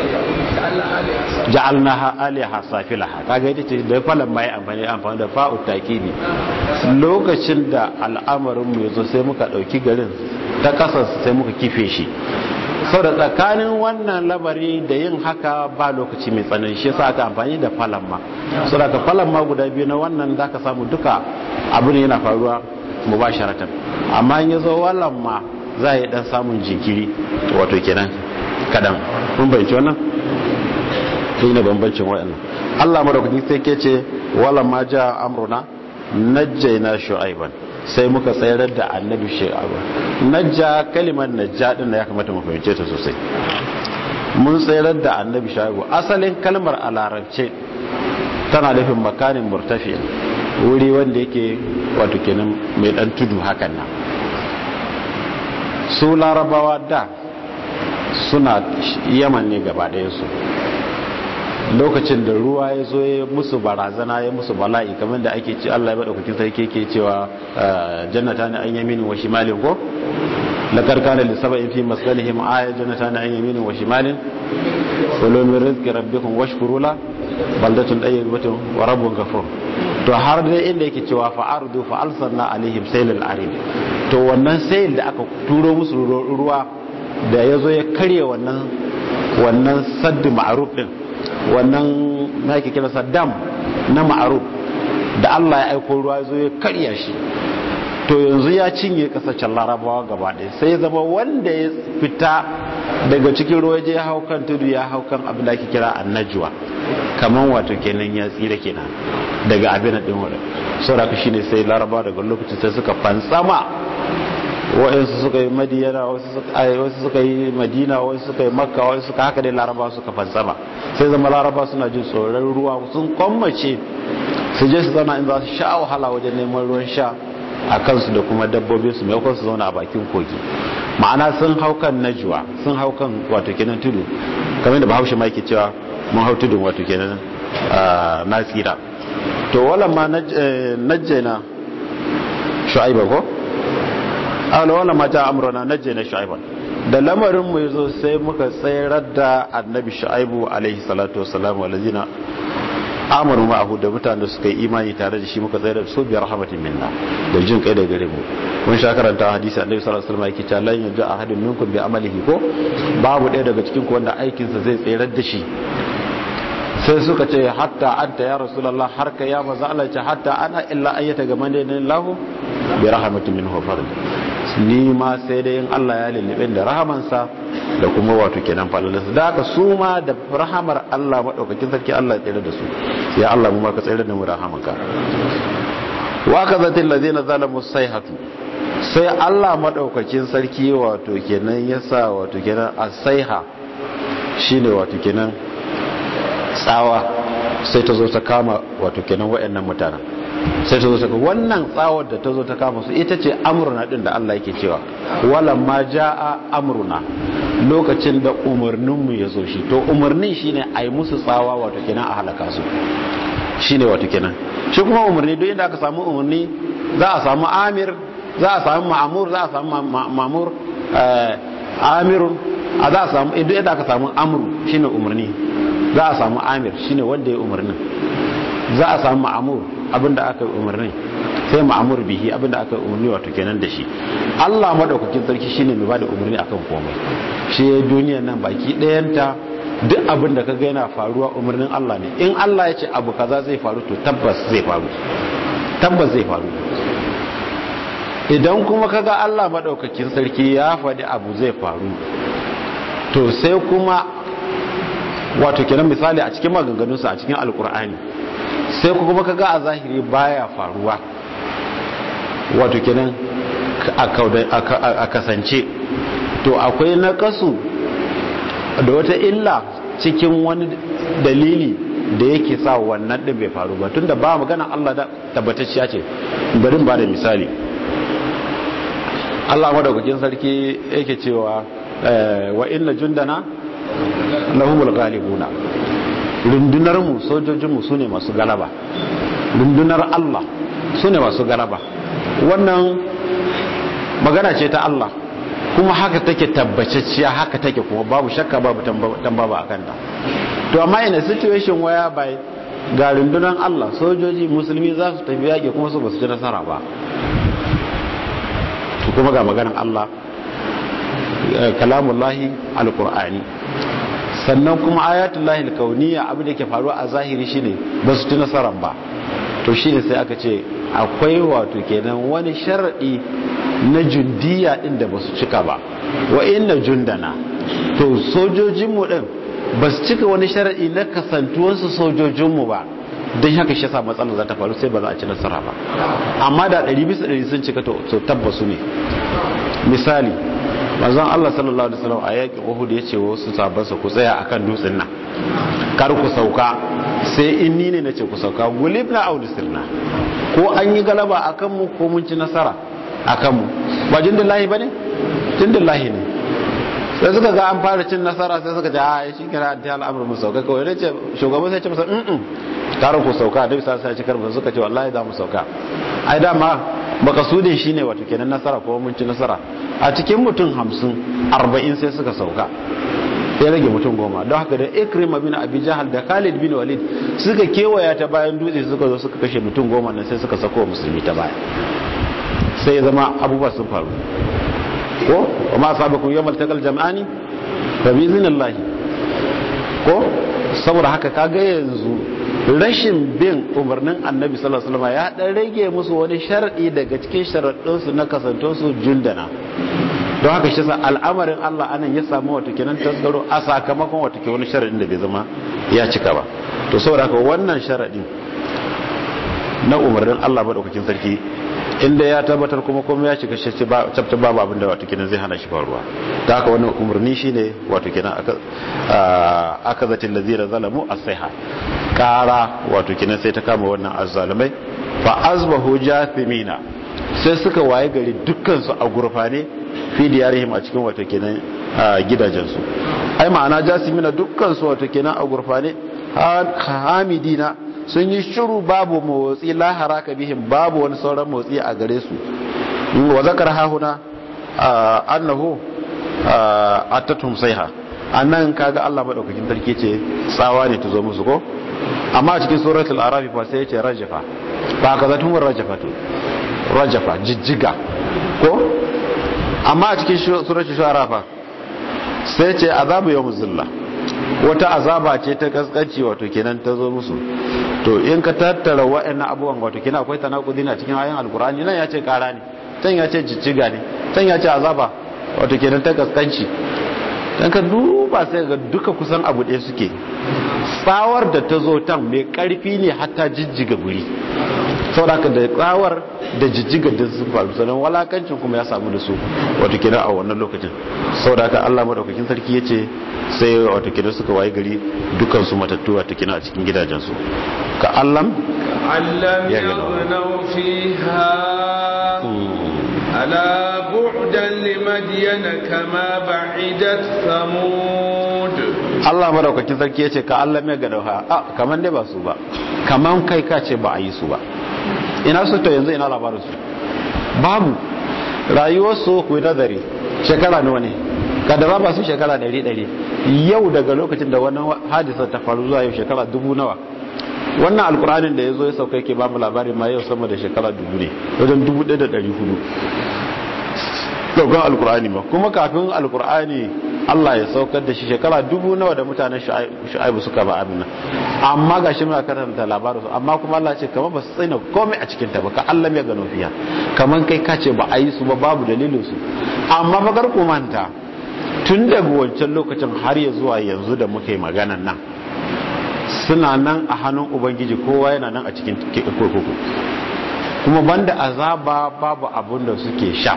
ja'alnaha aliha safilaha kaga ita ce da falan ma ya amfani amfani da fa'u ta'qibi lokacin da al'amarin mu yazo sai muka dauki garin ta kasar sai muka kife shi sau da tsakanin wannan labari da yin haka ba lokaci mai tsanani shi yasa aka amfani da falamma sau da ka falamma guda biyu na wannan za ka samu duka abu ne yana faruwa mu ba sharatan amma in ya zo walamma za a yi dan samun jinkiri wato kenan kadan mun bayanci wannan shi ne bambancin waɗannan allah madaukakin sai ke ce walamma ja amruna najjaina shu'aiban sai muka tsayar da annabi shu'aiban najja kalimar najja din ya kamata mu fahimce ta sosai mun tsayar da annabi shu'aibu asalin kalmar a larabce tana nufin makanin murtafi wuri wanda yake wato kenan mai dan tudu hakan nan su larabawa da suna yaman ne gaba ɗaya su lokacin da ruwa ya zo ya musu barazana ya musu bala'i kamar da ake ci Allah ya bada kukin sarki ke cewa jannata ne an yamini wa shimalin ko laqad kana li sab'in fi maskanihim aya jannata ne an yamini wa shimalin kulu min rizqi rabbikum washkuru la baldatun tayyibatun wa rabbun ghafur to har dai inda yake cewa fa ardu fa alsanna alaihim saylal arid to wannan sayil da aka turo musu ruwa da yazo ya karye wannan wannan saddu ma'ruf din wannan na yake kira dam na ma'aruf da Allah ya aiko ruwa zo ya karya shi to yanzu ya cinye kasashen larabawa gaba ɗaya sai ya zama wanda ya fita daga cikin ruwa je ya hau kan tudu ya hau kan abin da ake kira annajuwa kamar wato kenan ya tsira kenan daga abin da ɗin wadda sauraka shi ne sai larabawa daga lokacin sai suka fantsama wa'ansu suka yi madiyana wasu suka yi madina wasu suka yi makka wasu suka haka dai laraba suka fansama sai zama laraba suna jin tsoron ruwa sun kwammace su je su zauna in za su sha wahala wajen neman ruwan sha a kansu da kuma dabbobin su maimakon su zauna a bakin kogi ma'ana sun hau kan najuwa sun hau kan wato kenan tudu kamar da bahaushe ma yake cewa mun hau tudun wato kenan na tsira to wala ma najjena shu'aiba ko ala wala ma ta amruna najjena shu'aiba da lamarin mu yazo sai muka tsayar da annabi shu'aibu alaihi salatu wassalam walazina amaru ma'ahu da mutane da suka yi imani tare da shi muka tsayar da su biyar rahmatin minna da jin kai da gare mu mun sha karanta hadisi annabi sallallahu alaihi wasallam yake cewa lan yaj'a ahadun minkum bi amalihi ko babu ɗaya daga cikin ku wanda aikin sa zai tsayar da shi sai suka ce hatta anta ya rasulullah har ka ya maza Allah ce hatta ana illa ayyata ga mane lahu bi rahmatin minhu fadl ni ma sai dai in Allah ya lullube da rahamansa da kuma wato kenan falalarsa da haka su ma da rahamar Allah madaukakin sarki Allah ya tsere da su ya Allah mu ma ka tsere da mu rahamanka wa kazatil ladina zalamu sayhatu sai Allah madaukakin sarki wato kenan yasa wato kenan asaiha shine wato kenan tsawa sai ta zo ta kama wato kenan waɗannan mutanen sai ta zo ta wannan tsawar da ta zo ta kama su ita ce amruna din da Allah yake cewa wala ma jaa amruna lokacin da umarnin mu ya zo shi to umarnin shine ai musu tsawa wato kenan a halaka su shine wato kenan shi kuma umarni duk inda aka samu umarni za a samu amir za a samu ma'amur za a samu ma'amur amirun a za a samu duk inda aka samu amru shine umarni za a samu amir shine wanda ya umarnin za a samu ma'amur abinda aka yi umarnin sai ma'amur bihi abinda aka yi umarni wato kenan da shi Allah madaukakin sarki shine mai bada umarni akan komai shi ya duniya nan baki ɗayanta duk abin da kaga yana faruwa umarnin Allah ne in Allah ya ce abu kaza zai faru to tabbas zai faru tabbas zai faru idan kuma kaga Allah madaukakin sarki ya faɗi abu zai faru to sai kuma wato kenan misali a cikin maganganunsa a cikin alkur'ani sai kuma kaga a zahiri baya faruwa wato kenan a kasance to akwai nakasu da wata illa cikin wani dalili da yake sa wannan din bai faru ba tunda ba magana Allah da tabbatacciya ce bari ba da misali Allah madaukakin sarki yake cewa wa inna jundana lahumul ghalibuna rundunar mu sojojin mu sune masu galaba rundunar Allah sune masu galaba wannan magana ce ta Allah kuma haka take tabbacacciya haka take kuma babu shakka babu tambaba akan ta to amma ina situation waya bai ga rundunar Allah sojoji musulmi za su tafi yaƙi kuma su ba su ci nasara ba to kuma ga maganar Allah kalamullahi alqur'ani sannan kuma ayatullahi alkauniyya abin da ke faruwa a zahiri shine ba su ci nasaran ba to shine sai aka ce akwai wato kenan wani sharadi na jundiya din da ba su cika ba wa inna jundana to sojojinmu din ba su cika wani sharadi na kasantuwansu sojojinmu ba don haka shi sa matsalar za ta faru sai ba za a ci nasara ba amma da 100 bisa 100 sun cika to tabbasu ne misali manzon Allah sallallahu alaihi wasallam a yakin Uhud ya ce wasu sabansa ku tsaya akan dutsen nan kar ku sauka sai in ni ne nace ku sauka gulibna aw disirna ko an yi galaba akan mu ko mun ci nasara akan mu ba jindillahi bane jindillahi ne sai suka ga an fara cin nasara sai suka ce a shi kira da al'amur mu sauka kawai ne ce shugaban sai ce masa mm kar ku sauka da bisa sai cikar mu suka ce wallahi za mu sauka ai dama makasudin shine wato kenan nasara ko mun ci nasara a cikin mutum hamsin arba'in sai suka sauka ya rage mutum goma don haka da ikrima bin abi jahal da khalid bin walid suka kewaya ta bayan dutse suka zo suka kashe mutum goma nan sai suka sako musulmi ta baya sai ya zama abubuwa sun faru ko wa ma sabakum yawmal taqal jam'ani fa bi idhnillahi ko saboda haka kaga yanzu rashin bin umarnin annabi sallallahu alaihi wasallam ya dan rage musu wani sharadi daga cikin sharadun su na kasanto su jundana don haka shi sa al'amarin Allah anan ya samu wato kenan tasgaro a sakamakon wato ke wani sharadin da bai zama ya cika ba to saboda haka wannan sharadin na umarnin Allah madaukakin sarki inda ya tabbatar kuma kuma ya shiga shi tabbatar babu abin da wato kenan zai hana shi faruwa ta haka wannan umarni shine wato kenan aka zatin lazira zalamu as-sayha kara wato kenan sai ta kama wannan azzalumai fa azbahu jathimina sai suka waye gari dukkan su a gurfane fi diyarihim a cikin wato kenan gidajensu ai ma'ana jasimina dukkan su wato kenan a gurfane hamidina sun yi shiru babu motsi la haraka bihim babu wani sauran motsi a gare su wa zakar hahuna annahu attatum sayha annan kaga Allah madaukakin sarki ce tsawa ne ta zo musu ko amma a cikin suratul araf fa sai yace rajafa fa kaza tun rajafatu rajafa jijjiga ko amma a cikin suratul shu'ara fa sai yace azabu yawmuz zilla wata azaba ce ta kaskanci wato kenan ta zo musu to in ka tattara wa'annan abubuwan wato kenan akwai tanakudi na cikin ayan alkur'ani nan ya ce kara ne can ya ce jijjiga ne can ya ce azaba wato kenan ta kaskanci dan ka duba sai ga duka kusan abu ɗaya suke tsawar da ta zo tan mai karfi ne hatta jijjiga guri saboda da tsawar da jijjiga da sun faru sannan walakancin kuma ya samu da su wato kenan a wannan lokacin saboda haka Allah madaukakin sarki ya ce sai wato kenan suka waye gari dukan su matattu wato kenan a cikin gidajensu ka allam allam yaghnaw fiha ala bu'dan limadyana kama ba'idat samud Allah madaukakin sarki ya ce ka allam ya ga dauha a kaman dai ba su ba kaman kai ka ce ba a yi su ba ina su to yanzu ina labarin su babu rayuwar su ku nazari shekara nawa ne kadara ba su shekara ɗari ɗari yau daga lokacin da wannan hadisa ta faru zuwa yau shekara dubu nawa wannan alkur'anin da ya zo ya sauka yake ba mu labarin ma yau sama da shekara dubu ne wajen dubu ɗaya da ɗari hudu saukan alkur'ani ma kuma kafin alkur'ani Allah ya saukar da shi shekara dubu nawa da mutanen shu'aibu suka ba amina amma ga shi muna karanta labarin su amma kuma Allah ce kamar ba su tsina komai a cikin ta ba ka Allah ya gano fiya kamar kai ka ce ba a yi su ba babu dalilin su amma ba kar ku manta tun daga wancan lokacin har ya zuwa yanzu da muke maganan nan suna nan a hannun ubangiji kowa yana nan a cikin kurkuku kuma banda azaba babu abun da suke sha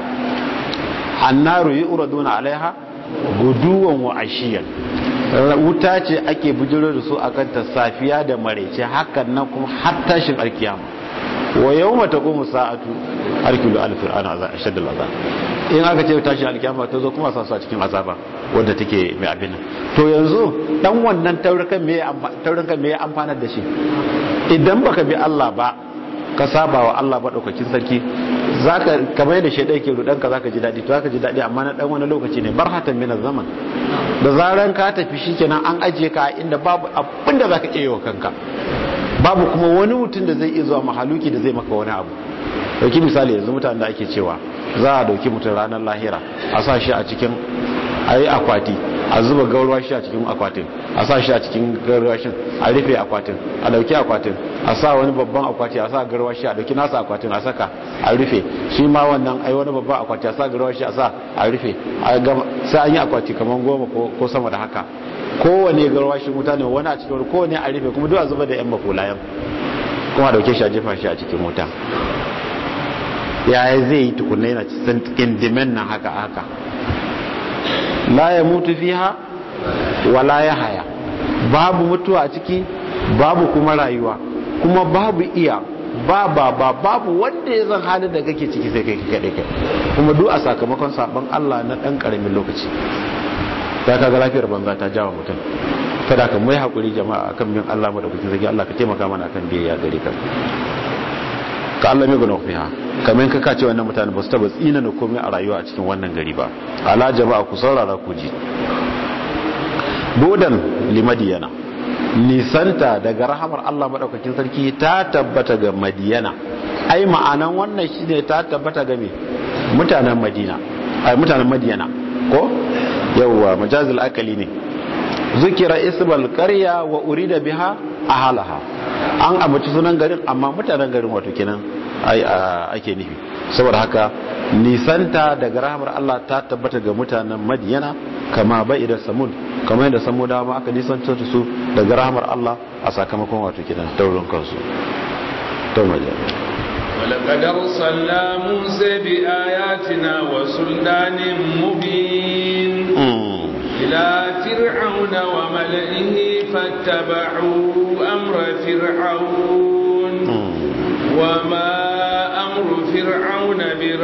annaru yi uraduna alaiha guduwan wa ashiyan wuta ce ake bujiro da su akan ta safiya da marece hakan nan kuma har tashin alkiyama wa yau mata kuma sa'atu harkilu alfir'ana a shaddal azab in aka ce tashin alkiyama ta zo kuma sa su a cikin azaba wadda take mai abin to yanzu dan wannan taurukan me taurukan me amfanar da shi idan baka bi Allah ba ka saba wa Allah madaukakin sarki zaka kamar yadda shaidan ke rudan ka zaka ji dadi to zaka ji dadi amma na dan wani lokaci ne barhatan min zaman da zaran ka tafi shikenan an ajiye ka inda babu abin da zaka iya wa kanka babu kuma wani mutum da zai iya zuwa mahaluki da zai maka wani abu dauki misali yanzu mutanen da ake cewa za a dauki mutum ranar lahira a sa shi a cikin ayi akwati a zuba gaurwa shi a cikin akwatin a sa shi a cikin garwashin a rufe akwatin a dauki akwatin a sa wani babban akwati a sa garwashi a dauki nasa akwatin a saka a rufe shi ma wannan ai wani babban akwati a sa garwashi a sa a rufe sai an yi akwati kamar goma ko sama da haka kowane garwashin wuta ne wani a cikin wani kowane a rufe kuma duk a zuba da yan makulayen kuma a dauke shi a jefa shi a cikin wuta yaya zai yi tukunna yana cikin dimen nan haka haka la ya mutu fiha wala ya haya babu mutuwa a ciki babu kuma rayuwa kuma babu iya ba ba ba babu wanda ya zan halin da kake ciki sai kai kaɗai kai kuma duk a sakamakon sabon Allah na ɗan ƙaramin lokaci ta kaga lafiyar banza ta jawa mutum kada ka mai haƙuri jama'a akan bin Allah madaukakin zagi Allah ka taimaka mana akan biyayya gare ka ka Allah mai guna fiha kamar ka kace wannan mutane ba su taba tsina na komai a rayuwa a cikin wannan gari ba ala jama'a ku saurara ku ji bodan limadiyana nisanta daga rahamar Allah madaukakin sarki ta tabbata ga madiyana ai ma'anan wannan shine ta tabbata ga me mutanen madina ai mutanen madiyana ko yawwa majazil akali ne zukira isbal qarya wa urida biha ahalaha an abaci sunan garin amma mutanen garin wato kenan ai ake nufi saboda haka nisanta daga rahamar Allah ta tabbata ga mutanen Madiyana kama bai da samud kamar yadda samuda ma aka nisanta su daga rahamar Allah a sakamakon wato kenan taurin kansu to maje ولقد أرسلنا موسى بآياتنا وسلطان مبين إلى فرعون وملئه فاتبعوا أمر فرعون وما أمر فرعون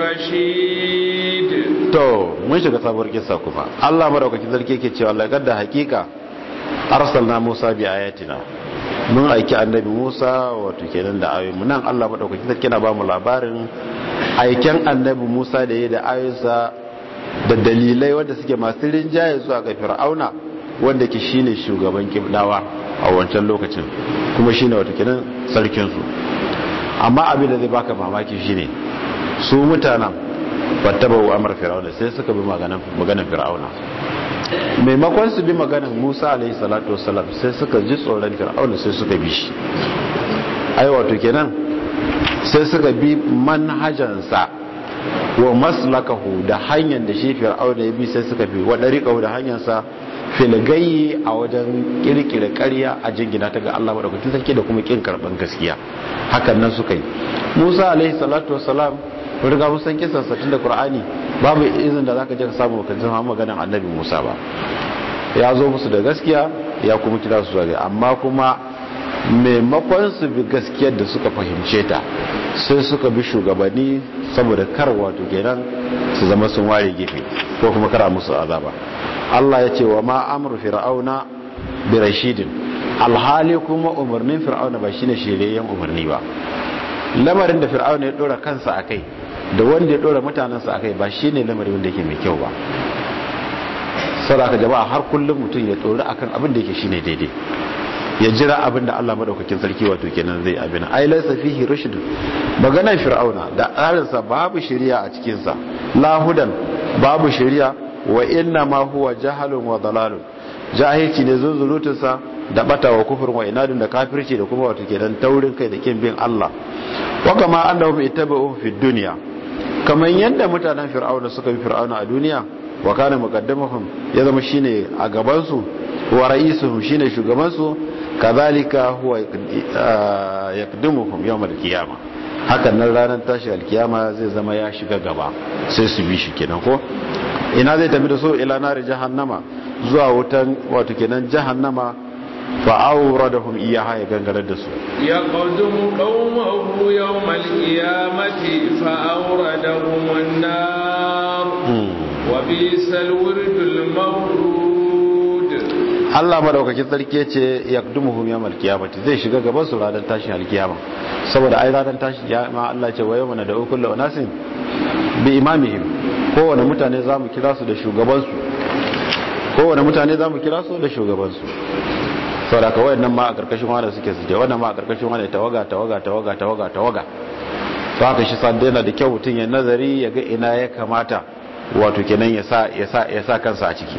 برشيد to mun shiga sabuwar kissa kuma Allah madaukakin sarki yake cewa laqad da hakika arsalna Musa bi ayatina mun aiki annabi Musa wato kenan da ayoyi nan Allah madaukakin sarki na ba mu labarin aiken annabi Musa da yayi da ayoyinsa da dalilai wanda suke masu rinjaye zuwa ga Fir'auna wanda ke shine shugaban kibdawa a wancan lokacin kuma shine wato kenan sarkin su amma abin da zai baka mamaki shine su mutanen wattabawu amr fir'auna sai suka bi maganar fir'auna maimakon su bi maganar Musa alaihi salatu wassalam sai suka ji tsoron fir'auna sai suka bi shi ai wato kenan sai suka bi manhajansa wa maslakahu da hanyar da shi fir'auna ya bi sai suka bi wa dariqahu da hanyarsa filgayi a wajen kirkire ƙarya a jingina ta ga Allah madaukakin sarki da kuma kin karban gaskiya hakan nan suka yi Musa alaihi salatu wassalam mun riga mun san kisan sa tun da Qur'ani babu izin da zaka je ka samu kan jin maganar Annabi Musa ba ya zo musu da gaskiya ya kuma kira su zuwa amma kuma maimakon su bi gaskiyar da suka fahimce ta sai suka bi shugabanni saboda kar wato kenan su zama sun ware gefe ko kuma kara musu azaba Allah ya ce wa ma amru fir'auna bi rashidin alhali kuma umarnin fir'auna ba shine shirayyen umarni ba lamarin da fir'auna ya dora kansa akai da wanda ya dora mutanensa akai ba shine lamarin wanda yake mai kyau ba saboda jama'a har kullum mutum ya tsori akan abin da yake shine daidai ya jira abin da Allah madaukakin sarki wato kenan zai abin ai laysa fihi rushd maganar fir'auna da tsarinsa babu shari'a a cikin sa lahudan babu shari'a wa inna ma huwa jahalun wa dalalun jahilci ne zunzulutunsa da bata wa kufur wa inadun da kafirci da kuma wato kenan taurin kai da kin bin Allah wa kama annahum ittaba'u fi dunya kaman yadda mutanen fir'auna suka bi fir'auna a duniya wa kana muqaddamuhum ya zama shine a gaban su wa ra'isuhum shine shugaban su kadhalika huwa yaqdimuhum yawm al-qiyamah hakan nan ranar tashi alkiyama zai zama ya shiga gaba sai su bi shi kenan ko ina zai tafi da su ila nari jahannama zuwa wutan wato kenan jahannama fa awradahum iyaha ya gangarar da su ya qadum qaumahu yawm al-qiyamati fa awradahum an-nar wa bisal wirdul mawrud Allah madaukakin sarki ce yaqdumuhum yawm al-qiyamati zai shiga gaban su ranar tashin alkiyama saboda ai ranar tashin ma Allah ce wa yawma da kullu unasin bi imamihim kowane mutane za mu kira su da shugabansu kowane mutane za mu kira su da shugabansu saboda ka wayannan ma a karkashin wanda suke su je wannan ma a karkashin wanda tawaga tawaga tawaga tawaga tawaga to haka shi sa yana da kyau mutum ya nazari ya ga ina ya kamata wato kenan ya sa ya sa ya sa kansa a ciki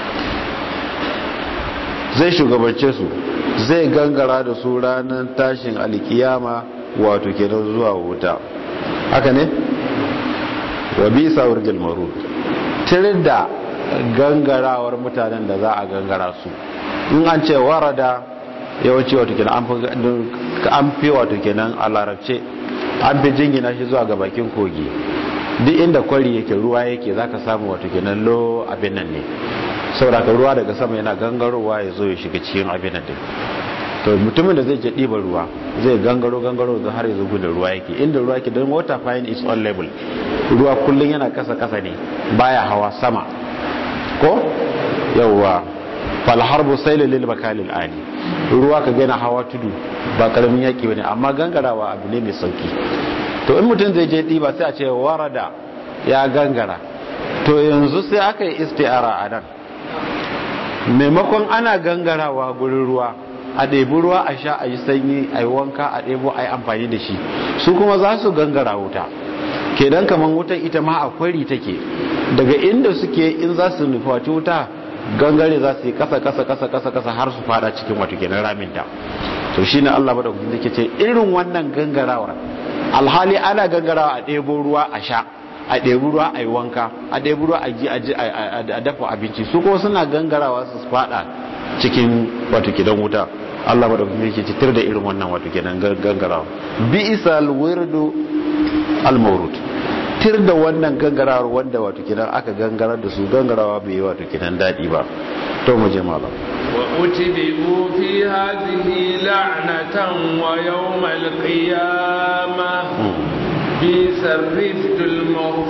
zai shugabance su zai gangara da su ranar tashin alkiyama wato kenan zuwa wuta haka ne wa bisa wurgil marud tirin da gangarawar mutanen da za a gangara su in an ce warada yawanci wato kenan an fi wato kenan a larabce an fi jingina shi zuwa ga bakin kogi duk inda kwari yake ruwa yake zaka samu wato kenan lo abin nan ne saboda ka ruwa daga sama yana gangarowa ya zo ya shiga cikin abin nan to mutumin da zai je ɗiba ruwa zai gangaro gangaro da har yanzu gudun ruwa yake inda ruwa yake don water fine is on level ruwa kullum yana kasa kasa ne baya hawa sama ko yawwa fal harbu sayl lil makalil ali ruwa ka gana hawa tudu ba karamin yaki bane amma gangarawa abu ne mai sauki to in mutum zai je ɗiba sai a ce warada ya gangara to yanzu sai aka yi isti'ara a nan maimakon ana gangarawa gurin ruwa a ɗebi ruwa a sha a yi sanyi a yi wanka a ɗebo a yi amfani da shi su kuma za su gangara wuta kenan kamar wutan ita ma a kwari take daga inda suke in za su nufaci wuta gangare za su yi kasa kasa kasa kasa kasa har su fada cikin wato kenan raminta to shi ne allah maɗaukakin da ke ce irin wannan gangarawar alhali ana gangarawa a ɗebo ruwa a sha a ɗebi ruwa a yi wanka a ɗebi ruwa a ji a dafa abinci su kuma suna gangarawa su fada cikin wato gidan wuta Allah madaukakin yake citir da irin wannan wato kenan gangarawa bi isal wirdu al mawrud tir da wannan gangarawar wanda wato kenan aka gangarar da su gangarawa bai yi wato kenan dadi ba to mu je malam wa utbi'u fi hadhihi la'natan wa yawm al-qiyamah bi sarriftul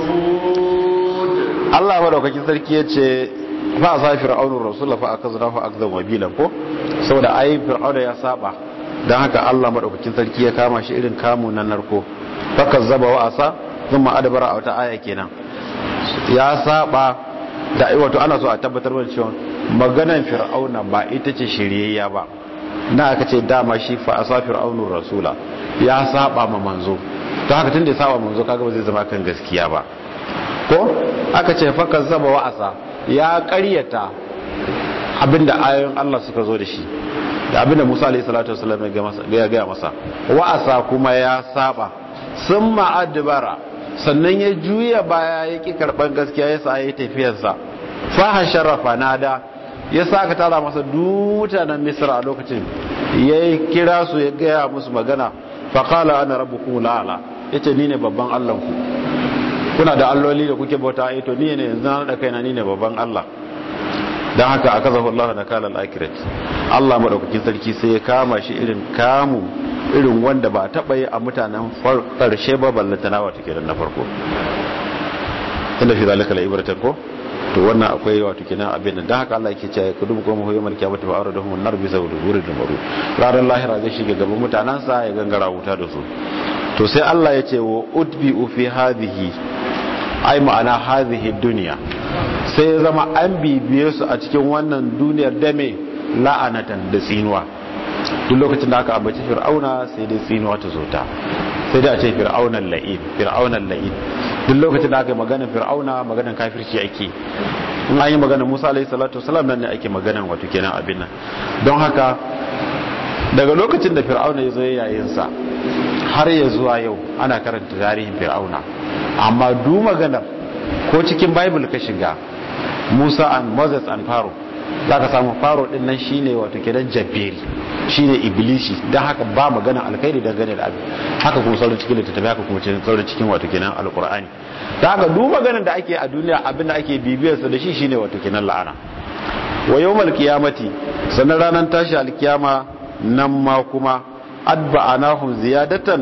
mawfud Allah madaukakin sarki yace fa sa fir'aunu rasul fa akazna fa akzam wabila ko saboda ai fir'auna ya saba dan haka Allah madaukakin sarki ya kama shi irin kamu na narko fa kazzaba wa asa thumma adbara a wata aya kenan ya saba da wato ana so a tabbatar da cewa maganan fir'auna ba ita ce shiryayya ba na aka ce dama shi fa asa fir'aunu rasula ya saba ma manzo to haka tunda ya saba manzo kaga ba zai zama kan gaskiya ba ko aka ce fa kazzaba wa asa ya karyata abinda ayoyin Allah suka zo da shi da abinda Musa alayhi salatu wasallam ya gaya masa wa'asa kuma ya saba sun ma'adbara sannan ya juya baya ya ki karban gaskiya ya sa ya tafiyarsa fahan sharafa nada ya sa ka tara masa duta na misra a lokacin ya kira su ya gaya musu magana faƙala ana rabbukum la'ala yace ni ne babban Allahnku kuna da alloli da kuke bauta a to ni ne yanzu na da kaina ni ne babban Allah don haka aka zafi Allah na kalan akirat Allah maɗaukakin sarki sai ya kama shi irin kamu irin wanda ba taɓa yi a mutanen ƙarshe ba ballanta na wata kenan na farko inda fi zalika la ibratan ko to wannan akwai wato kenan abin da haka Allah yake cewa ku dubu kuma hoyo malkiya mata fa'ara da hun narbi saboda gurin da maru ranar lahira zai shiga gaban mutanansa ya gangara wuta da su to sai Allah ya ce wa utbi fi hadhihi ai ma'ana hadhihi dunya sai ya zama an bibiye su a cikin wannan duniyar da me la'anatan da tsinuwa duk lokacin da aka ambaci fir'auna sai dai tsinuwa ta zo ta sai dai a ce fir'aunan la'in fir'aunan la'in duk lokacin da aka yi maganar fir'auna maganar kafirci ake in an yi maganar musa alaihi salatu wasalam nan ne ake maganar wato kenan abin nan don haka daga lokacin da fir'auna ya zo yayinsa har ya zuwa yau ana karanta tarihin fir'auna amma du maganar ko cikin bible ka shiga musa and moses and pharaoh za ka samu pharaoh din nan shine wato kenan jabberi shine iblisi don haka ba magana alkhairi dangane da abin haka kuma sauran cikin littattafi haka kuma sauran cikin wato kenan alkur'ani da haka duk maganar da ake a duniya abin da ake bibiyarsa da shi shine wato kenan la'ana wa yawmal qiyamati sannan ranar tashi alkiyama nan ma kuma adba'anahum ziyadatan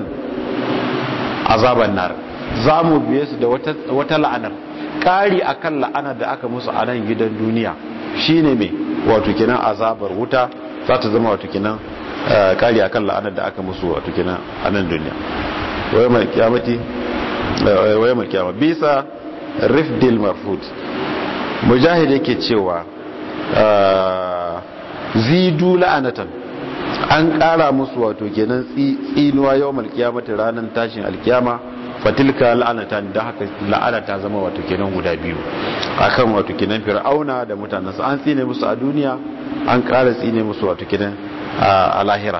azaban nar za mu biye su da wata la'anar ƙari akan la'anar da aka musu a nan gidan duniya shine mai wato kenan azabar wuta za ta zama wato kenan ƙari akan la'anar da aka musu wato kenan a nan duniya waye mai kiyamati waye mai kiyama bisa rifdil marfud mujahid yake cewa zidu la'anatan an kara musu wato kenan tsinuwa yawon alkiyamata ranar tashin alkiyama fatilka la'anatan da haka la'ana ta zama wato kenan guda biyu akan wato kenan fir'auna da mutanensa an tsine musu a duniya an kara tsine musu wato kenan a lahira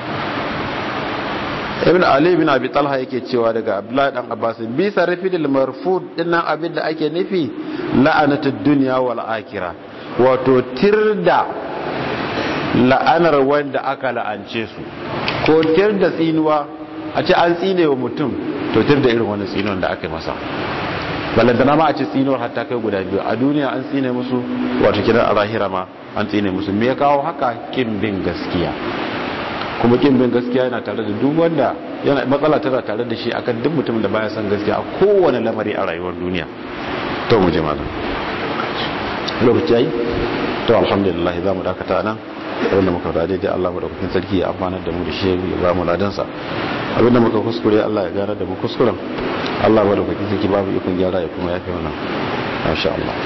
ibn ali ibn abi talha yake cewa daga abdullahi dan abbas bi sarfidil marfud dinnan abin da ake nufi la'anatud dunya wal akhirah wato tirda la'anar wanda aka la'ance su ko tir da tsinuwa a ce an tsine wa mutum to tir da irin wani tsinuwan da aka yi masa ballantana ma a ce tsinuwar hatta kai guda biyu a duniya an tsine musu wato kiran a lahira ma an tsine musu me ya kawo haka kin bin gaskiya kuma kin bin gaskiya yana tare da duk wanda yana matsala tana tare da shi akan duk mutum da baya son gaskiya a kowane lamari a rayuwar duniya to mu je malam lokaci yayi to alhamdulillah za mu dakata nan abinda muka faɗa daidai Allah madaukakin sarki ya amfana da mu da shi ya ba mu ladansa abinda muka kuskure Allah ya gara da mu kuskuren Allah madaukakin sarki babu ikon gyara ya kuma yafe mana masha Allah